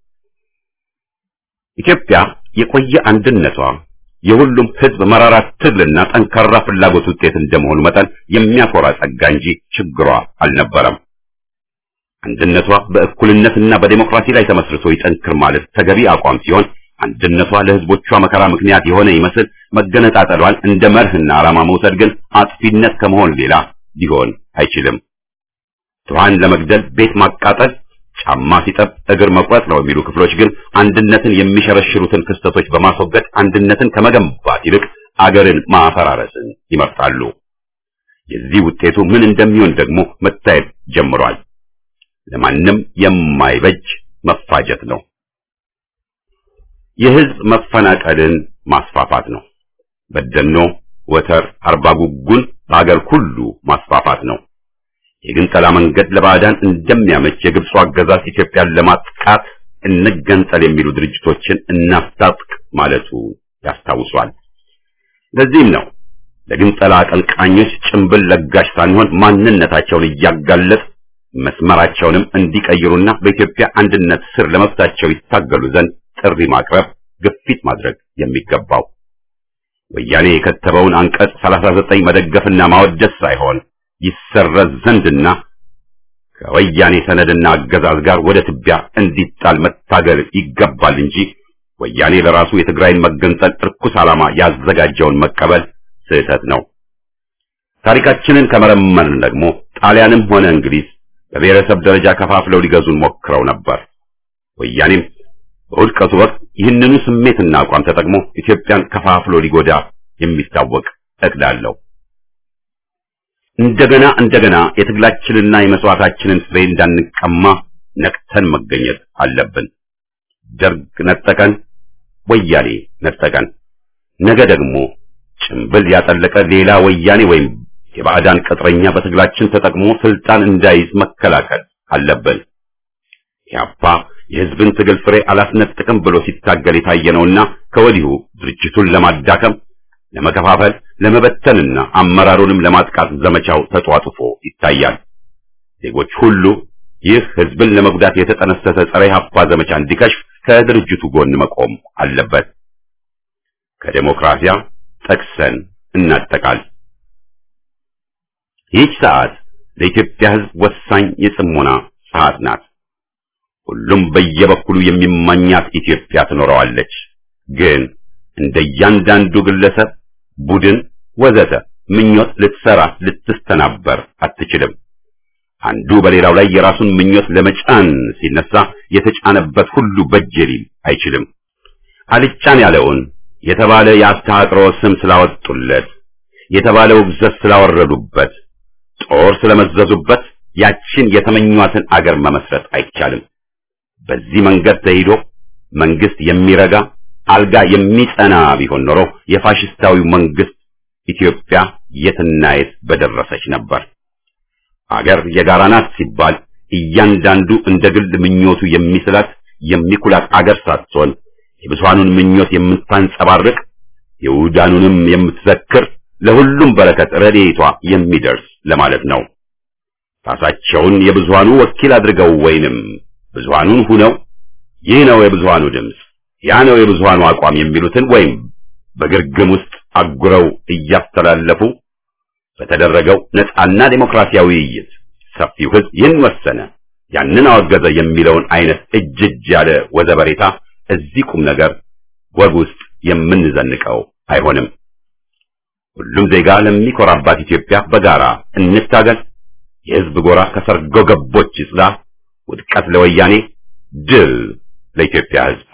ኢትዮጵያ የቆየ አንድነቷ የሁሉም ሕዝብ መራራ ትግልና ጠንካራ ፍላጎት ውጤት እንደመሆኑ መጠን የሚያኮራ ጸጋ እንጂ ችግሯ አልነበረም። አንድነቷ በእኩልነትና በዴሞክራሲ ላይ ተመስርቶ ይጠንክር ማለት ተገቢ አቋም ሲሆን አንድነቷ ለሕዝቦቿ መከራ ምክንያት የሆነ ይመስል መገነጣጠሏን እንደ መርህና ዓላማ መውሰድ ግን አጥፊነት ከመሆን ሌላ ሊሆን አይችልም። ድሃን ለመግደል ቤት ማቃጠል፣ ጫማ ሲጠብ እግር መቁረጥ ነው የሚሉ ክፍሎች ግን አንድነትን የሚሸረሽሩትን ክስተቶች በማስወገድ አንድነትን ከመገንባት ይልቅ አገርን ማፈራረስን ይመርጣሉ። የዚህ ውጤቱ ምን እንደሚሆን ደግሞ መታየት ጀምሯል። ለማንም የማይበጅ መፋጀት ነው። የህዝብ መፈናቀልን ማስፋፋት ነው። በደኖ፣ ወተር፣ አርባ ጉጉን በአገር ሁሉ ማስፋፋት ነው። የግንጠላ መንገድ ለባዕዳን እንደሚያመች የግብፁ አገዛዝ ኢትዮጵያን ለማጥቃት እንገንጠል የሚሉ ድርጅቶችን እናስታጥቅ ማለቱ ያስታውሷል። ለዚህም ነው ለግንጠላ አቀንቃኞች ጭንብል ለጋሽ ሳንሆን ማንነታቸውን እያጋለጥ መስመራቸውንም እንዲቀይሩና በኢትዮጵያ አንድነት ስር ለመብታቸው ይታገሉ ዘንድ ጥሪ ማቅረብ፣ ግፊት ማድረግ የሚገባው ወያኔ የከተበውን አንቀጽ 39 መደገፍና ማወደስ ሳይሆን ይሰረዝ ዘንድና ከወያኔ ሰነድና አገዛዝ ጋር ወደ ትቢያ እንዲጣል መታገል ይገባል እንጂ ወያኔ ለራሱ የትግራይን መገንጠል እርኩስ ዓላማ ያዘጋጀውን መቀበል ስህተት ነው። ታሪካችንን ከመረመርን ደግሞ ጣሊያንም ሆነ እንግሊዝ በብሔረሰብ ደረጃ ከፋፍለው ሊገዙን ሞክረው ነበር። ወያኔም በውድቀቱ ወቅት ይህንኑ ስሜትና አቋም ተጠቅሞ ኢትዮጵያን ከፋፍሎ ሊጎዳ የሚታወቅ እቅድ አለው። እንደገና እንደገና የትግላችንና የመስዋዕታችንን ፍሬ እንዳንቀማ ነቅተን መገኘት አለብን። ደርግ ነጠቀን፣ ወያኔ ነጠቀን። ነገ ደግሞ ጭንብል ያጠለቀ ሌላ ወያኔ ወይም የባዕዳን ቅጥረኛ በትግላችን ተጠቅሞ ስልጣን እንዳይዝ መከላከል አለብን። ኢህአፓ የህዝብን ትግል ፍሬ አላስነጥቅም ብሎ ሲታገል የታየ ነውና ከወዲሁ ድርጅቱን ለማዳከም፣ ለመከፋፈል፣ ለመበተንና አመራሩንም ለማጥቃት ዘመቻው ተጧጡፎ ይታያል። ዜጎች ሁሉ ይህ ህዝብን ለመጉዳት የተጠነሰሰ ጸረ ኢህአፓ ዘመቻ እንዲከሽፍ ከድርጅቱ ጎን መቆም አለበት። ከዴሞክራሲያ ጠቅሰን እናጠቃል። ይህች ሰዓት ለኢትዮጵያ ህዝብ ወሳኝ የጽሞና ሰዓት ናት። ሁሉም በየበኩሉ የሚማኛት ኢትዮጵያ ትኖረዋለች። ግን እንደ እያንዳንዱ ግለሰብ፣ ቡድን፣ ወዘተ ምኞት ልትሰራ ልትስተናበር አትችልም። አንዱ በሌላው ላይ የራሱን ምኞት ለመጫን ሲነሳ የተጫነበት ሁሉ በጀ ሊል አይችልም። አልጫን ያለውን የተባለ የአስተሃጥሮ ስም ስላወጡለት፣ የተባለ ውግዘት ስላወረዱበት፣ ጦር ስለመዘዙበት ያችን የተመኟትን አገር መመስረት አይቻልም። በዚህ መንገድ ተሂዶ መንግስት የሚረጋ አልጋ የሚጸና ቢሆን ኖሮ የፋሽስታዊው መንግስት ኢትዮጵያ የትና የት በደረሰች ነበር። አገር የጋራ ናት ሲባል እያንዳንዱ እንደ ግል ምኞቱ የሚስላት የሚኩላት አገር ሳትሆን የብዙሃኑን ምኞት የምታንጸባርቅ የውዳኑንም የምትዘክር ለሁሉም በረከት ረድኤቷ የሚደርስ ለማለት ነው። ራሳቸውን የብዙሃኑ ወኪል አድርገው ወይንም ብዙሃኑን ሁነው ይህ ነው የብዙሃኑ ድምፅ፣ ያ ነው የብዙሃኑ አቋም የሚሉትን ወይም በግርግም ውስጥ አጉረው እያስተላለፉ በተደረገው ነፃና ዴሞክራሲያዊ ውይይት ሰፊው ህዝብ ይህን ወሰነ፣ ያንን አወገዘ የሚለውን አይነት እጅ እጅ ያለ ወዘበሬታ እዚህ ቁም ነገር ወግ ውስጥ የምንዘንቀው አይሆንም። ሁሉም ዜጋ ለሚኮራባት ኢትዮጵያ በጋራ እንታገል። የህዝብ ጎራ ከሰርጎ ገቦች ይጽዳ። ውድቀት ለወያኔ፣ ድል ለኢትዮጵያ ህዝብ።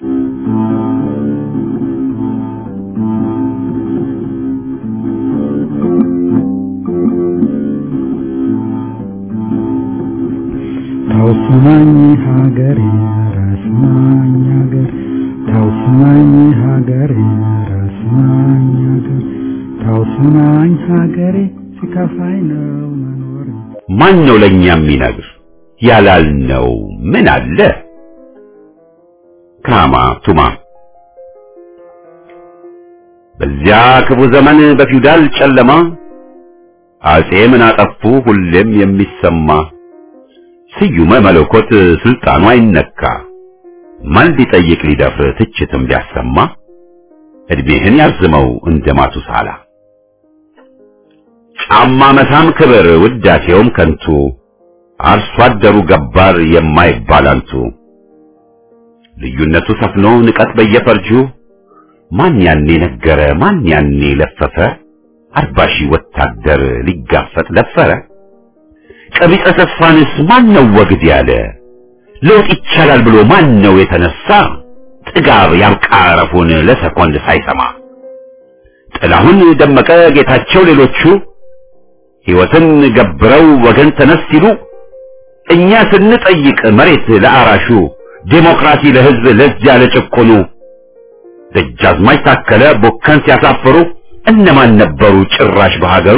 ታውስማኝ ሀገሬ ራስማኝ ሀገር ታውስማኝ ሀገሬ ራስማኝ ሀገር ታውስማኝ ሀገሬ ሲከፋኝ ነው መኖር ማን ነው ለኛ የሚነግር ያላልነው ምን አለ? ካማ ቱማ በዚያ ክፉ ዘመን በፊውዳል ጨለማ አጼ ምን አጠፉ ሁሌም የሚሰማ ስዩመ መለኮት ስልጣኑ አይነካ ማን ሊጠይቅ ሊደፍር ትችትም ቢያሰማ እድሜህን ያርዝመው እንደ ማቱሳላ ጫማ መሳም ክብር ውዳሴውም ከንቱ አርሶ አደሩ ገባር የማይባል አንቱ ልዩነቱ ሰፍኖ ንቀት በየፈርጁ ማን ያኔ ነገረ ማን ያኔ ለፈፈ አርባ ሺህ ወታደር ሊጋፈጥ ለፈረ ቀቢጸ ተስፋንስ ማን ነው ወግድ ያለ ለውጥ ይቻላል ብሎ ማን ነው የተነሳ? ጥጋብ ያንቃረፉን ለሰኮንድ ሳይሰማ ጥላሁን ደመቀ፣ ጌታቸው፣ ሌሎቹ ሕይወትን ገብረው ወገን ተነስ ሲሉ እኛ ስንጠይቅ መሬት ለአራሹ ዴሞክራሲ ለሕዝብ ለዚያ ለጭቆኑ ደጃዝማች ታከለ ቦከን ሲያሳፍሩ እነማን ነበሩ ጭራሽ በሀገሩ?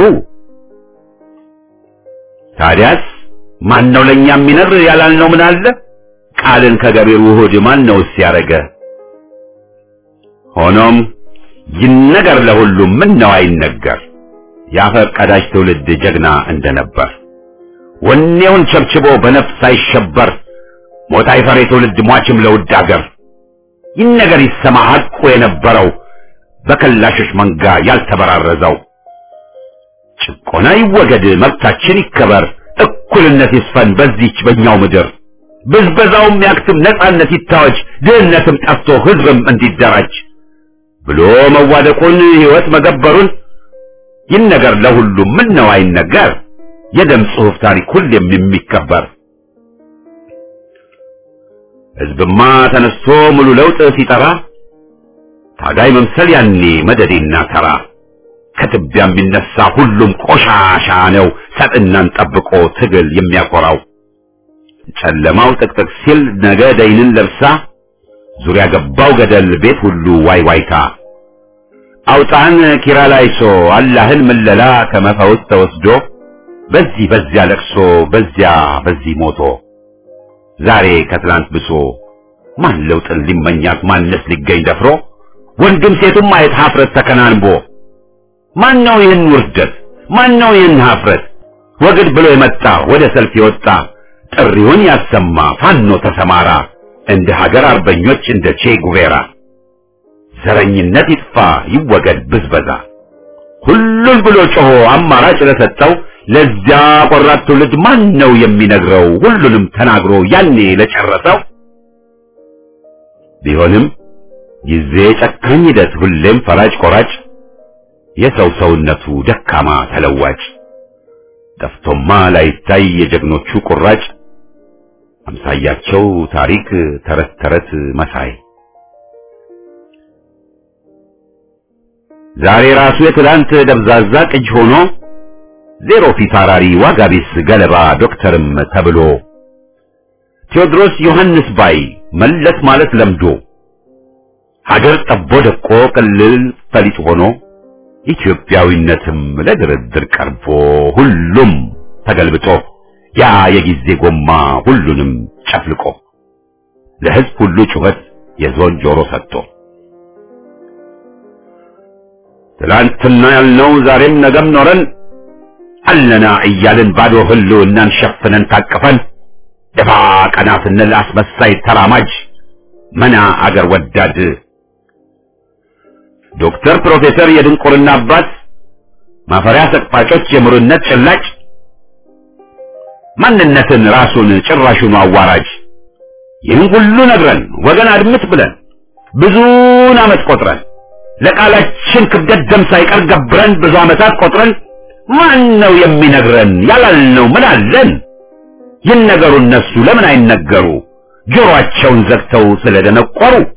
ታዲያስ ማን ነው ለኛ የሚነግር ያላልነው ምን አለ? ቃልን ከገቢር ውሁድ ማን ነው ሲያረገ? ሆኖም ይነገር ለሁሉም ምን ነው አይነገር የአፈር ቀዳጅ ትውልድ ጀግና እንደነበር ወኔውን ቸብችቦ በነፍስ ሳይሸበር ሞት አይፈር ትውልድ ሟችም ለውድ አገር ይነገር ይሰማ ሐቁ የነበረው በከላሾች መንጋ ያልተበራረዘው ጭቆና ይወገድ መብታችን ይከበር እኩልነት ይስፈን በዚች በእኛው ምድር ብዝበዛውም ያክትም ነጻነት ይታወጅ ድህነትም ጠፍቶ ህዝብም እንዲደራጅ ብሎ መዋደቁን ሕይወት መገበሩን ይነገር ለሁሉም ምን ነው አይነገር የደም ጽሑፍ ታሪክ ሁሌም የሚከበር ሕዝብማ ተነስቶ ሙሉ ለውጥ ሲጠራ ታጋይ መምሰል ያኔ መደዴና ተራ ከትቢያ የሚነሳ ሁሉም ቆሻሻ ነው ሰጥናን ጠብቆ ትግል የሚያኮራው ጨለማው ጥቅጥቅ ሲል ነገ ደይንን ለብሳ ዙሪያ ገባው ገደል ቤት ሁሉ ዋይ ዋይታ አውጣን ኪራላይሶ አላህን ምለላ ከመፈውስ ተወስዶ በዚህ በዚያ ለቅሶ በዚያ በዚህ ሞቶ ዛሬ ከትላንት ብሶ ማን ለውጥን ሊመኛት ማንስ ሊገኝ ደፍሮ ወንድም ሴቱም ማየት ሀፍረት ተከናንቦ ማን ነው ይህን ውርደት ማን ነው ይህን ሀፍረት ወግድ ብሎ የመጣ ወደ ሰልፍ የወጣ ጥሪውን ያሰማ ፋኖ ተሰማራ እንደ ሀገር አርበኞች እንደ ቼ ጉቬራ ዘረኝነት ይጥፋ ይወገድ ብዝበዛ ሁሉን ብሎ ጮሆ አማራጭ ለሰጠው ለዚያ ቆራጥ ትውልድ ማን ነው የሚነግረው ሁሉንም ተናግሮ ያኔ ለጨረሰው ቢሆንም ጊዜ ጨካኝ ሂደት ሁሌም ፈራጭ ቆራጭ የሰው ሰውነቱ ደካማ ተለዋጭ ጠፍቶማ ላይታይ የጀግኖቹ ቁራጭ አምሳያቸው ታሪክ ተረት ተረት መሳይ ዛሬ ራሱ የትላንት ደብዛዛ ቅጅ ሆኖ ዜሮ ፊት አራሪ ዋጋ ቢስ ገለባ ዶክተርም ተብሎ ቴዎድሮስ ዮሐንስ ባይ መለስ ማለት ለምዶ ሀገር ጠቦ ደቆ ቅልል ፈሊጥ ሆኖ ኢትዮጵያዊነትም ለድርድር ቀርቦ ሁሉም ተገልብጦ ያ የጊዜ ጎማ ሁሉንም ጨፍልቆ ለሕዝብ ሁሉ ጩኸት የዞን ጆሮ ሰጥቶ ትላንትና ያልነው ዛሬም ነገም ኖረን አለና እያልን ባዶ ህልውናን ሸፍነን ታቅፈን ደፋ ቀና ስንል አስመሳይ ተራማጅ መና አገር ወዳድ ዶክተር ፕሮፌሰር የድንቁርና አባት ማፈሪያ ሰቅፋጮች የምሩነት ጭላጭ ማንነትን ራሱን ጭራሹኑ አዋራጅ ይህን ሁሉ ነግረን ወገን አድምጥ ብለን ብዙን ዓመት ቆጥረን ለቃላችን ክብደት ደም ሳይቀር ገብረን ብዙ ዓመታት ቆጥረን ማን ነው የሚነግረን ያላልነው ምን አለን? ይነገሩ እነሱ ለምን አይነገሩ? ጆሮአቸውን ዘግተው ስለደነቆሩ